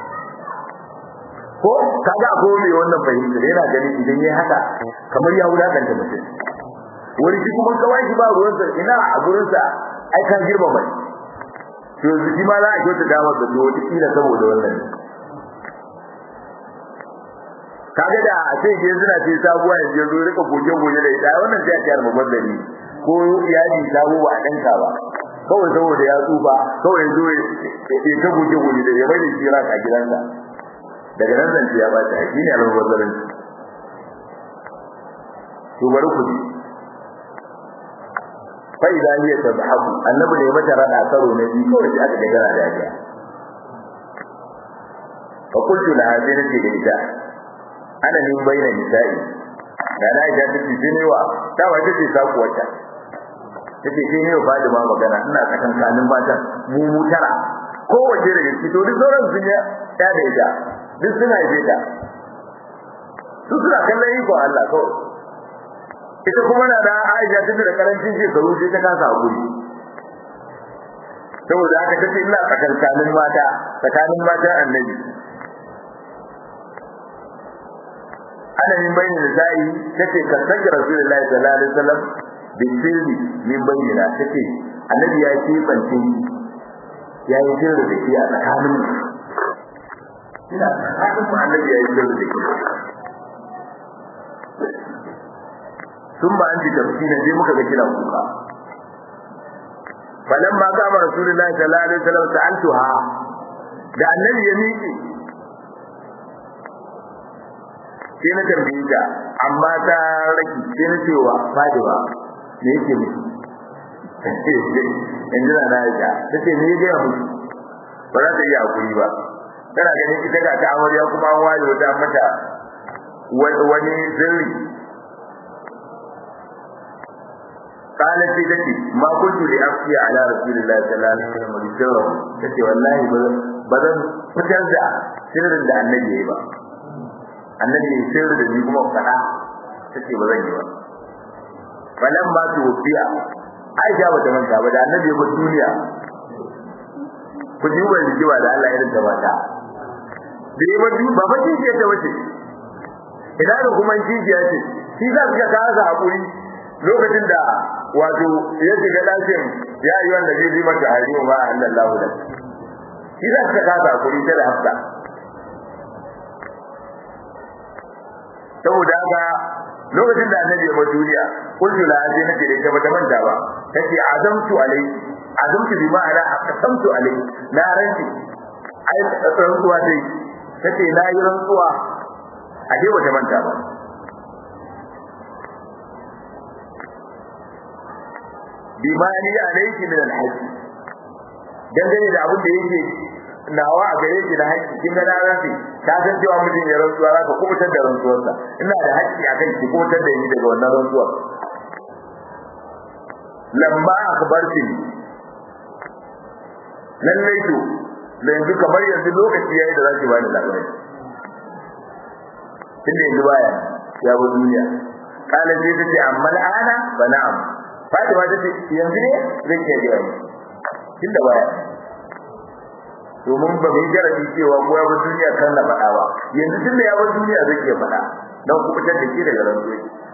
S1: ko kaga ko me wannan fahimta yana ganin idan yayi haka kamar ya wulakanta mutum wani shi kuma kawai shi ba ruwansa ina a gurinsa ai ka girma bai to shi ma za a kyauta damar da to wata kila saboda wannan kaga da a ce ke suna ce sabuwa yanzu yanzu rika goge goge da ita wannan sai a kiyar babban dari ko iyali sabo ba a danka ba kawai saboda ya tsufa kawai zo ya ta goge goge da ya bai da shi raka gidansa daga nan zance ya ba ta shi ne almubazzarin to bari ku ji fa idan hiya tadhabu annabi ne mata rada karo na biyu kawai aka ga gara da ya fa qultu laha sai nace da ita ana min baina nisa'i da na ita take jinewa ta wace ce saku wata take sai ne ba da ma magana ina tsakan kanin matan mu mu tara kowace daga ciki to duk sauran sun ya ta da ita duk suna yi ta su suna kallon iko Allah kawai ita kuma na da Aisha ta da karancin shekaru sai ta kasa hakuri saboda haka tace ina tsakankanin mata tsakanin mata annabi ana min bayni nisa'i tace kan sanya rasulullahi sallallahu alaihi wasallam bin sirri min bayyana tace annabi ya ce bance ya yi sirri da shi a tsakanin ina tsakanin mu annabi ya yi sirri da shi sun ba an ji tafsina sai muka ga kira kuka falamma kama rasulullahi sallallahu alaihi wasallam sa'altuha da annabi ya miƙe sai na tambaye ta amma ta raki sai na cewa Fatima me yake miki in ji na Aisha ta ce me yake miki ba za ta iya hakuri ba tana ganin ita ga ta amarya kuma an waye wata mata wani sirri قالت لي تتي ما كنت لأفتي على رسول الله صلى الله عليه وسلم بسره تتي والله بدن فتر da sirrin da annabi yayi ba annabi ya sirri da ni kuma fada tace ba zan yi ba falan ma tu wufiya aisha ba ta manta ba da annabi ya bar duniya ku ji wa rijiwa da Allah irin ta mata da ya bar ba ba ji ta wace idan da kuma ji ya ce shi za ka kasa hakuri lokacin da wato ya shiga dakin ya yi wanda zai ji mata hariyo ma Allah da shi za ka kasa hakuri ta da hafsa saboda haka lokacin da annabi ya bar duniya kullu la sai nake da ita bata manta ba tace azamtu alai azamtu bi ma'ana aqsamtu alai na ranti ai rantsuwa dai tace na yi rantsuwa a dai bata manta ba bima ni alayki min alhajj dangane da abin da yake nawa a gare ki da haƙƙi kin ga rafi ka san cewa mutum ya rantsuwa za ka kubutar da rantsuwarsa ina da haƙƙi a kan ki kubutar da ni daga wannan rantsuwar lamma akhbarti lallai to da yanzu kamar yanzu lokaci yayi da zaki bani labari tunda yanzu baya ya bi duniya kala sai tace amma al'ana fa na'am Fatima tace yanzu ne zan iya gaya mu tunda baya domin ba mai jarabi cewa ko ya bar duniya kan na faɗa ba yanzu tunda ya bar duniya zai iya faɗa dan ku fitar da shi daga rantsuwa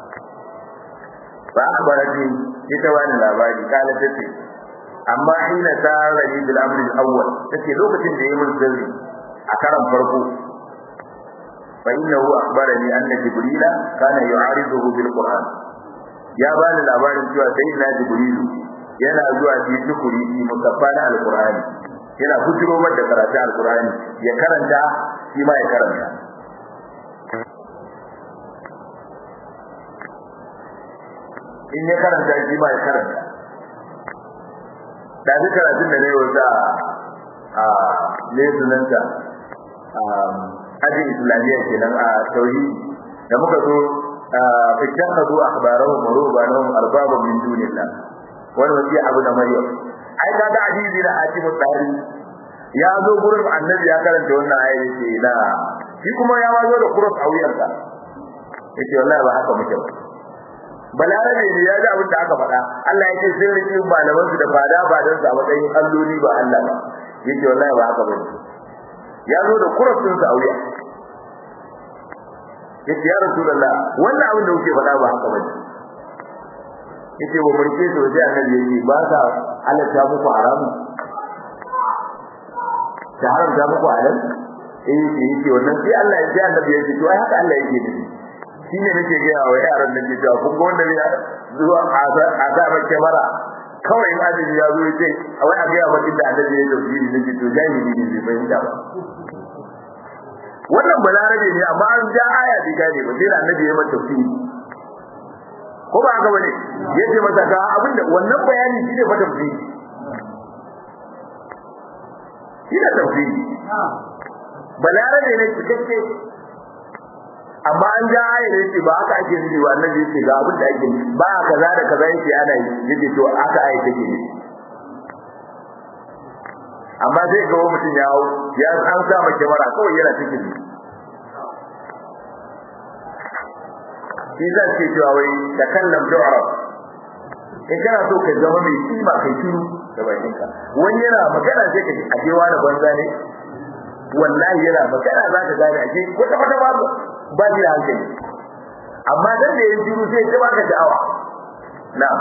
S1: ba akhbarati ita wani labari kala tace amma hina tarani bil amr al awwal tace lokacin da yayin sirri a karan farko fa innahu akhbarani anna jibrila kana yu'ariduhu bil qur'an ya bani labarin cewa sayyidina jibrilu yana zuwa fi tukuri fi musaffana al qur'ani yana fitiro mata karatu al qur'ani ya karanta shi ma ya karanta in ya karanta shi ma ya karanta da duk karatun da na yi wata a ne sunanta ajin islamiyya kenan a tauhidi da muka zo fitan ka zo akhbarahu maruba lahum arbaba min dunillah wani wasi abu da maryam ai ka ga hadisi na hatimu tsari ya zo gurin annabi ya karanta wannan ayat yace na shi kuma ya ma zo da kurus a wuyansa yace wallahi ba haka muke ba balarabe ne ya ji abin da aka faɗa Allah ya ce sun riƙe malaman su da fada ba don su a matsayin alloli ba Allah ba yake wallahi ba haka bane ya zo da kurafin sa auya yace ya rasulullah wannan abin da kuke faɗa ba haka bane yace wa mulke to sai annabi yake ba sa halatta muku haramu ta haramta muku halal eh yake yake wannan sai Allah ya ji annabi yake to ai haka Allah yake nufi shine nake ga wa yaran da ke cewa kun ga wanda ne zuwa a sa ba kamera kawai in adadi ya zo yace a wai a ga ya maki da annabi ya tafsiri nake to jahili ne bai fahimta ba wannan balarabe ne amma an ja aya bai gane ba sai da annabi ya mata tafsiri ko ba haka bane yace masa ga abinda wannan bayani shine fa tafsiri shine tafsiri balarabe ne cikakke amma an ja aya ne yace ba haka ake nufi ba annabi yace ga abin da ake ba kaza da kaza yace ana yi yace to haka aya take ne amma zai ga mutum ya hau ya an sa ma kyamara kawai yana cikin shi zan ce cewa wai da kallam du'arab in kana so ka zama mai kima kai shiru da bakinka wani yana magana sai ka a je wani banza ne wallahi yana magana za ka gane a je wata wata babu ba shi da hankali amma dan da yin shiru sai ta baka sha'awa na'am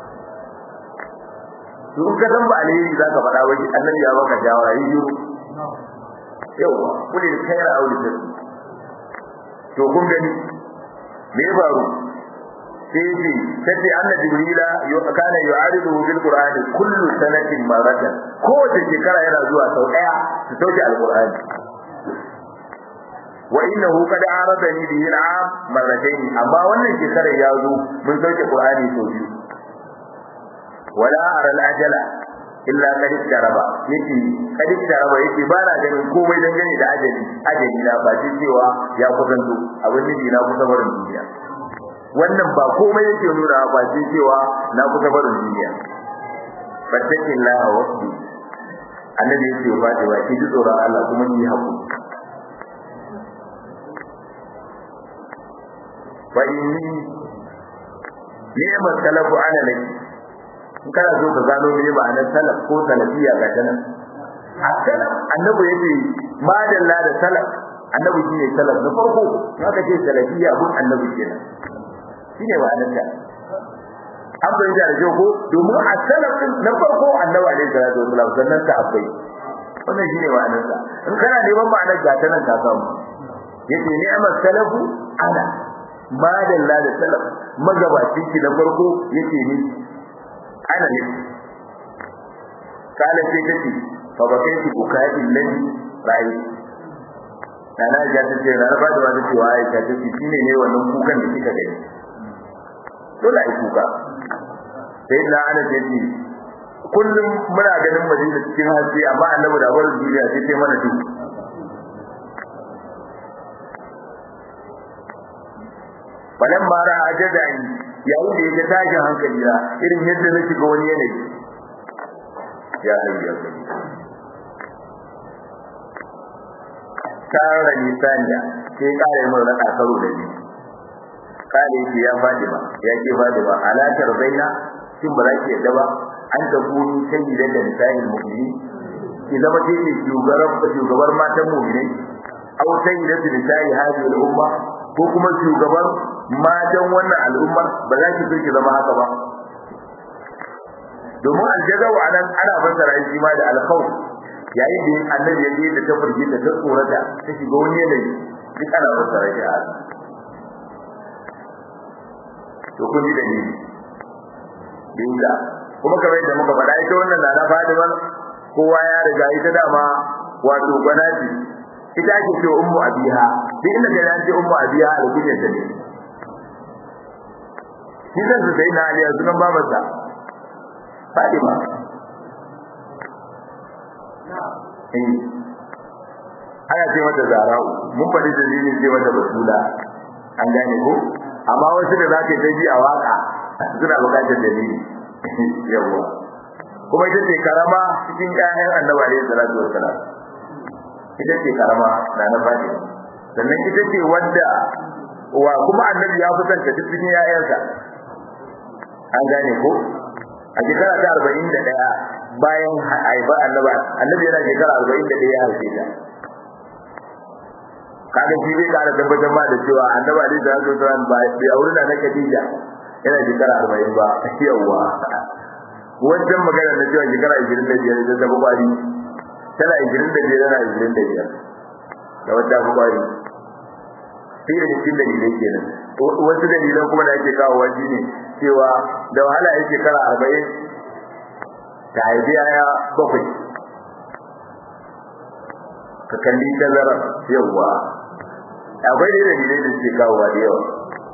S1: to ka san ba alheri za ka faɗa ba annabi ya baka shawara yi shiru yawa kuli da kayar aure to kun gani me faru sai ce sai anna jibrila kana yu'aridu bil qur'ani kullu sanatin maratan kowace shekara yana zuwa sau daya su sauke alqur'ani wa innahu qad aradani bihi al'am marratayn amma wannan shekarar ya zo mun sauke qur'ani sau biyu wala ara al-ajala illa qad taraba yace qad taraba yace ba na ganin komai dangane da ajali ajali na ba ce cewa ya kusanto abin nufi na kusa barin duniya wannan ba komai yake nuna ba ce cewa na kusa barin duniya fattakin laha wasbi annabi yace ba ta ba ki tsoron Allah kuma ni hakuri fa inni ni'mat talafu ana laki in kana so ka gano me ma'anar salaf ko salafiya ga tana a salaf annabi yace madalla da salaf annabi shine salaf na farko in aka ce salafiya abun annabi kenan shine ma'anar ta an bayyana da ko domin a salaf na farko annabi alaihi salatu wasallam sannan ta abai wannan shine ma'anar ta in kana neman ma'anar ga tana ka samu yace ni'mat salafu ana madalla da salaf magabacin ki na farko yace ni ana ne kala sai kace fa ba kai ku kai lillahi bai ana ja ta ce na ba da wani cewa ai ta ce shine ne wannan kukan da kika gani dole ai kuka sai na ana ce ce kullum muna ganin madina cikin haske amma annabi da bar duniya sai sai mana duk falan mara ajadani yayin da yake tashin hankali na irin yadda na shiga wani yanayi ya hayya tara nisaniya sai kare mun raka karo da ni kare shi ya fadi ba ya ke fadi ba alatar baina shin ba za ki yadda ba an ta kuni sayyidan da nisanin mu'mini ki zama ke ne shugabar shugabar matan mu'minai aw sayyidatu nisa'i hadhihi al-umma ko kuma shugaban matan wannan al'ummar ba za ki so ki zama haka ba domin aljazau anan ana fassara shi ma da alkhawf yayin da annabi ya je da ta furge ta tsorata ta shiga wani yanayi duk ana fassara shi a to kun ji da ni dinga kuma kamar yadda muka faɗa ita wannan na na Fatima kowa ya riga ita dama wato gwanati ita ake ce ummu abiha duk inda kai an ce ummu abiha alkunyar ta ne shi zan su sai na aliya sunan babarsa Fatima eh ana ce mata zara'u mun faɗi dalilin ce mata basula an gane ko amma wasu da zaka ta ji a waka suna bukatar dalili yawa kuma ita ce karama cikin ƴaƴan annabi alaihi salatu wassalam ita ce karama na na Fatima sannan ita ce wadda wa kuma annabi ya fi santa cikin ƴaƴansa an gane ko a shekara ta arba'in da ɗaya bayan haifa annaba annabi yana shekara arba'in da ɗaya ya haife ta kaga shi zai kara tabbatar ma da cewa annaba alaihi salatu wasalam ba bai aure da na Khadija yana shekara arba'in ba yawa wancan magana na cewa shekara ashirin da biyar ita ta fi kwari tana ashirin da biyar tana ashirin da biyar da wata fi kwari sai da cikin dalilai kenan wasu dalilan kuma da ake kawo waje ne cewa da wahala ya shekara arba'in ta haifi yaya bakwai ka kalli tazarar yawwa akwai da dalilai da suke kawowa da yawa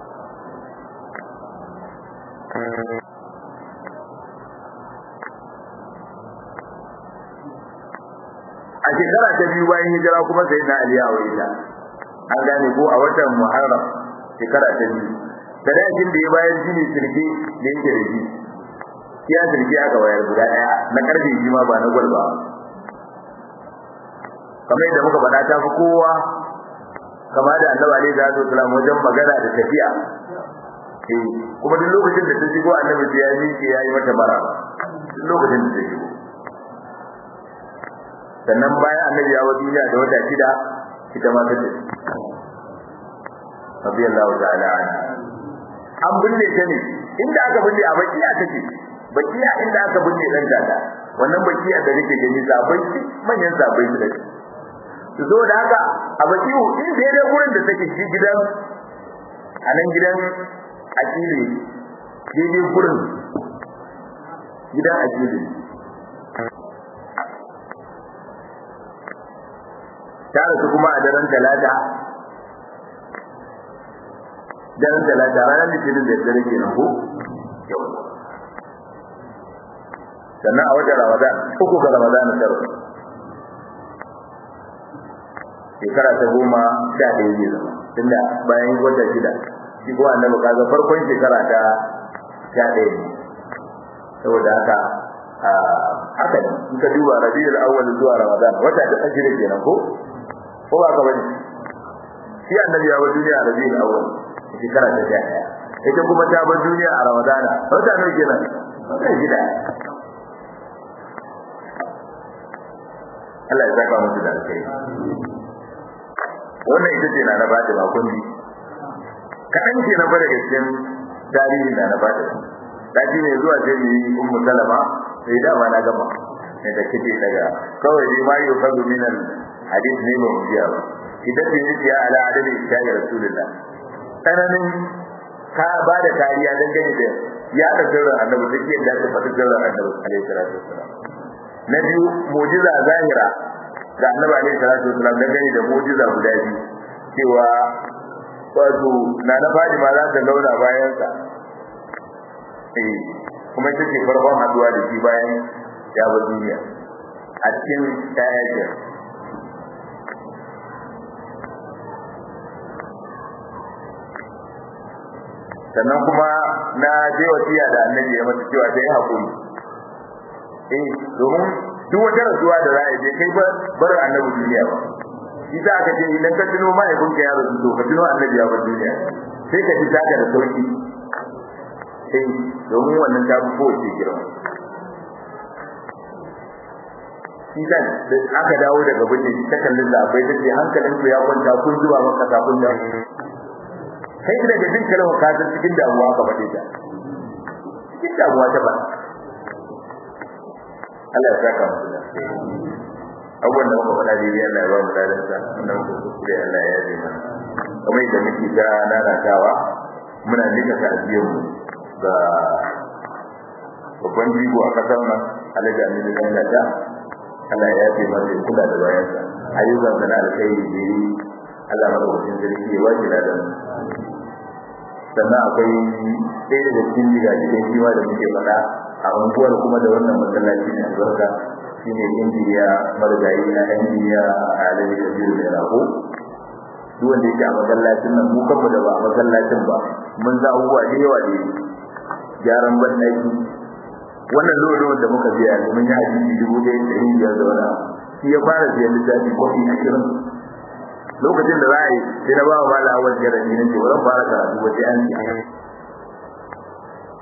S1: a shekara ta biyu bayan hijira kuma sai na aliya wa ita an gane ko a watan muharram shekara ta biyu sadakin da ya bayar shi ne sirke da yake da shi ya sirke aka bayar guda daya na karfe shi ma ba na gwal ba kamar yadda muka faɗa ta fi kowa kama da annabi alaihi salatu wasallam wajen magana da tafiya eh kuma duk lokacin da ta shigo annabi sai ya miƙe ya yi mata bara duk lokacin da ta shigo sannan bayan annabi ya wa duniya da wata shida ita ma ta ce radiyallahu ta'ala anha an binne ta ne inda aka binne a bakiya take bakiya inda aka binne dan tata wannan bakiya da kake gani zabai manyan zabai su dake to zo da haka a bakiyu in da dai gurin da take shi gidan a nan gidan akili daidai gurin gidan akili ta rasu kuma a daren talata daren talata ranar litinin da dare ke nan ko sannan a wajen ramadan uku ga ramadan na taro shekara ta goma sha ɗaya zai zama tunda bayan wata shida shi kuma annabi kaga farkon shekara ta sha ɗaya ne saboda haka haka ne in ka duba rabiul awwal zuwa ramadan wata ta ajira kenan ko ko ba ka bane shi annabi ya bar duniya a rabiul awwal shekara ta sha ɗaya ita kuma ta bar duniya a ramadana wata ne kenan wata shida Allah ya saka musu da alkai wannan ita ce na na bata ba kundi kaɗan ke na bada cikin tarihi na na bata ta ji ne zuwa sai mu yi ummu salama sai dama na gama ne da kike daga kawai dai ma yau kazu minan hadith ne ba mu biya ba idan bai yi ya ala adami ta ga rasulullah tsananin ka ba da kariya don gani da ya da sirrin annabi duk yadda ta faɗi sirrin annabi alaihi salatu wassalam na biyu mu'jiza zahira da annabi alaihi salatu wassalam don gani da mu'jiza guda biyu cewa wato na na fadi ma za ta launa bayan sa eh kuma ita ce farkon haduwa da shi bayan ya bar duniya a cikin tayakin sannan kuma na je wasiya da annabi ya mata cewa ta yi haƙuri eh domin duk wata rasuwa da za a je kai bar annabi duniya ba shi sa aka ce idan ka tuno mahaifin ka ya rasu to ka tuno annabi ya bar duniya sai ka ji taka da sauki eh domin wannan ta fi kowace girma shi sa da aka dawo daga bijin ta kallon da akwai ta ce hankalin ku ya kwanta kun zuwa maka kafin da kai daga jin kalmar ka san cikin damuwa ka bade ta cikin damuwa ta ba Allah ya saka mu da abubuwan da muka faɗa daidai Allah ya ba mu dadan sa wannan muka kuskure Allah ya yabe mana kamar yadda muke ta nanatawa muna nika ta'aziyar mu ga babban jigo a kasar nan Alhaji Aminu Dangata Allah ya yabe mana ya kula da bayansa ayyukan da na alkhairi da yi Allah madaukakin sarki ya wace da sannan akwai ɗaya daga cikin jigajigai shi ma da muke faɗa a unguwar kuma da wannan masallaci ne albarka shi ne injiniya marigayi na injiniya a alaji da biyu da rago duk wanda yake a masallacin nan mu kanmu da ba a masallacin ba mun za abubuwa da yawa da gyaran banɗaki wannan lolo da muka biya yanzu mun yi hadisi dubu ɗaya da ɗari biyar da wani shi ya fara biyan littafi kofi ashirin lokacin da za a yi sai na ba wa mala awal jaradi na ce ba zan fara karatu ba sai an ci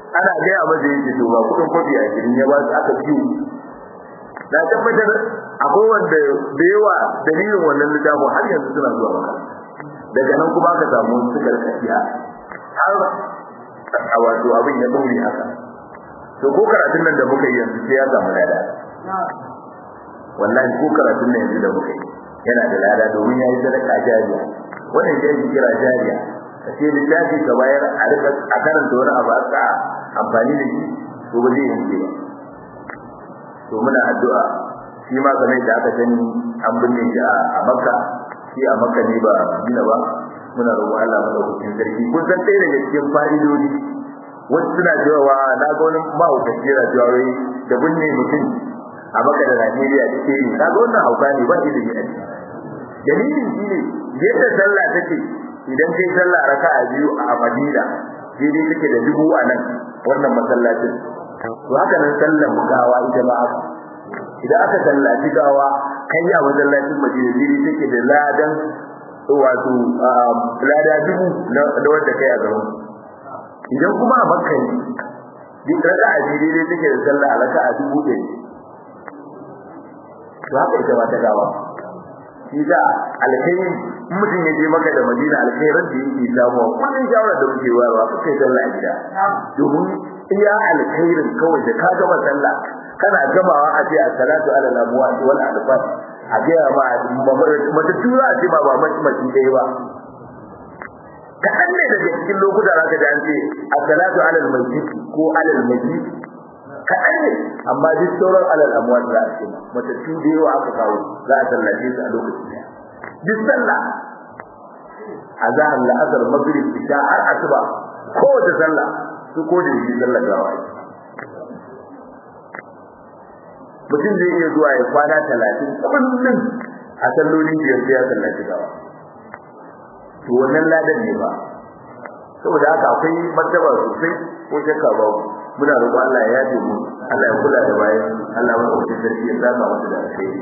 S1: ana gaya masa yake to ba kudin kofi a gidan ya ba su aka ciwo na tabbatar akwai wanda da yawa dalilin wannan littafin har yanzu suna zuwa maka daga nan kuma aka samu sukar kafiya har a wato abin ya dore haka to ko karatun nan da muka yi yanzu sai ya samu lada wallahi ko karatun nan yanzu da muka yi yana da lada domin ya yi sadaka jariya wannan shi ake kira jariya ka ce littafi ka bayar a rika a karanta wani abu a amfani da shi to ba zai yanke ba to muna addu'a shi ma kamar da aka sani an binne shi a makka shi a makka ne ba gina ba muna roƙon Allah madaukakin sarki kun san ɗaya daga cikin fa'idodi wasu suna cewa na ga wani mahaukaci yana cewa wai da binne mutum a makka da Najeriya da ke yi kaga wannan hauka ne ba shi da gina dalilin shi ne yadda sallah take idan kai sallah raka'a biyu a Madina daidai take da dubu a nan wannan masallacin to haka nan sallar gawa ita ma haka idan aka sallaci gawa kai a masallacin Madina daidai take da ladan wato lada dubu da wanda kai a gaban idan kuma a Makka ne duk raka'a daidai take da sallah raka'a dubu ɗaya to haka ita ma ta gawa shi da alkhairi mutum ya je maka da madina alkhairar da yake samu kullun shawara da muke wayarwa ku kai sallah a gida domin iya alkhairin kawai da ka gama sallah kana gamawa a ce as-salatu ala al-amwat wal adfat a ga ma mata tura a ce ma ba mace mace dai ba kaɗan ne daga cikin lokuta za ka ji an ce as-salatu ala al-masjid ko ala al-masjid kaɗan ne amma duk sauran alal amwat za a ce matattu da yawa aka kawo za a sallace su a lokacin daya duk sallah azhar la'asar maghrib isha har asuba kowace sallah su ko da shi sallah gawa mutum zai iya zuwa ya kwana talatin kullum a sallolin biyar sai ya sallaci gawa to wannan ladan ne ba saboda haka akwai martaba sosai ko shakka babu muna roƙon Allah ya yafe mu Allah ya kula da bayan Allah ya wuce sarki ya saka musu da alkhairi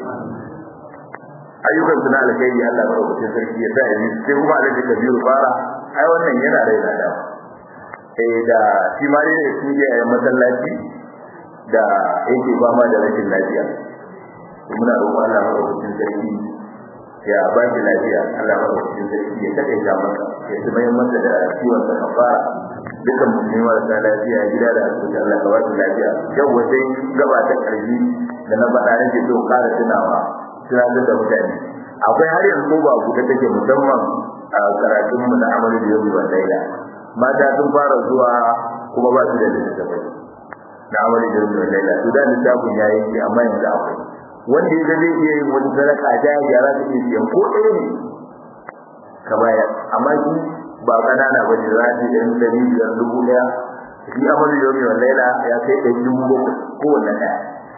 S1: ayyukan su na alkhairi Allah ya wuce sarki ya sa yi sai kuma Allah ya kabiru fara ai wannan yana rai da dawa eh da shi ma ne shi ya yi masallaci da yake ba ma da rashin lafiya muna roƙon Allah ya wuce sarki ya ba shi lafiya Allah ya wuce sarki ya takaita masa ya tumayar masa da ciwon sa kafara dukan musulmi marasa lafiya gida da asibiti Allah ka ba su lafiya yau wajen gaba ta karfi da na faɗa nake so ƙara tunawa tunatar da mutane akwai har yanzu ba ku ta take musamman a karatun mu na amalu da yau ban laila mata sun fara zuwa kuma ba su da littattafai na amalu da yau ban laila to da littafin ya yi amma yanzu akwai wanda ya zai iya yin wani sadaka ta yara ta iya siyan ko ɗaya ne ka bayar amma shi ba kanana ba ne za ta yi ɗan ɗari biyar dubu ɗaya shi amalu yomi wa laila ya kai ɗari dubu bakwai kowanne ɗaya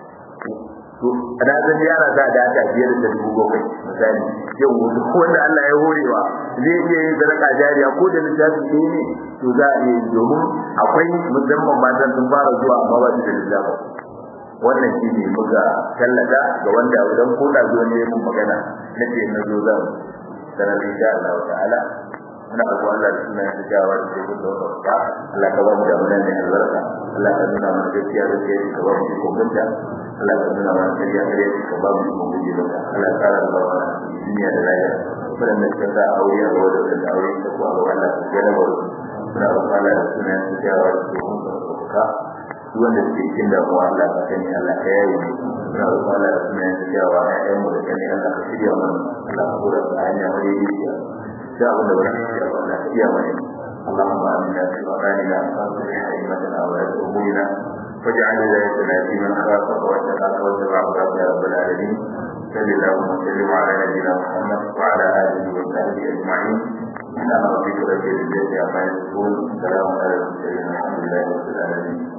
S1: to na san yara za da ta biyar da dubu bakwai misali yau wanda wanda Allah ya horewa zai iya yin sadaka jariya ko da littafi ɗaya ne to za a iya yi domin akwai musamman matan sun fara zuwa amma ba su da littafi wannan shi ne muka tallata ga wanda idan ko da zo ne mun magana na ce na zo zan sanar insha Allah ta'ala muna roƙon Allah da sunan da jawa da ke gudu da Allah ka ba mu da mun ne albarka Allah ka nuna mana gaskiya da ke ka ba mu ko gunta Allah ka nuna mana gaskiya da ke ka ba mu ko guje ba Allah ka rara ba mana duniya da lafiya wadanda suka sa aure a gaba da wadanda aure ta ko a gaba Allah ka gana ba muna roƙon Allah da sunan da jawa da ke gudu da duk wanda suke cikin damuwa Allah ka sani Allah ka yaye mu muna roƙon Allah da sunan da jawa ƴaƴan mu da sani Allah ka shirya mana Allah ka kula da hanya madaidaiciya شاء الله ونحن ولا قيامنا اللهم امنا في مكاننا واصلح ائمتنا ولاة امورنا واجعل ولايتنا في من خافك واتقاك واتبع هداك يا رب العالمين صل اللهم وسلم على نبينا محمد وعلى اله وصحبه اجمعين سبحان ربك رب العزه عما يصفون سلام على المرسلين الحمد لله رب العالمين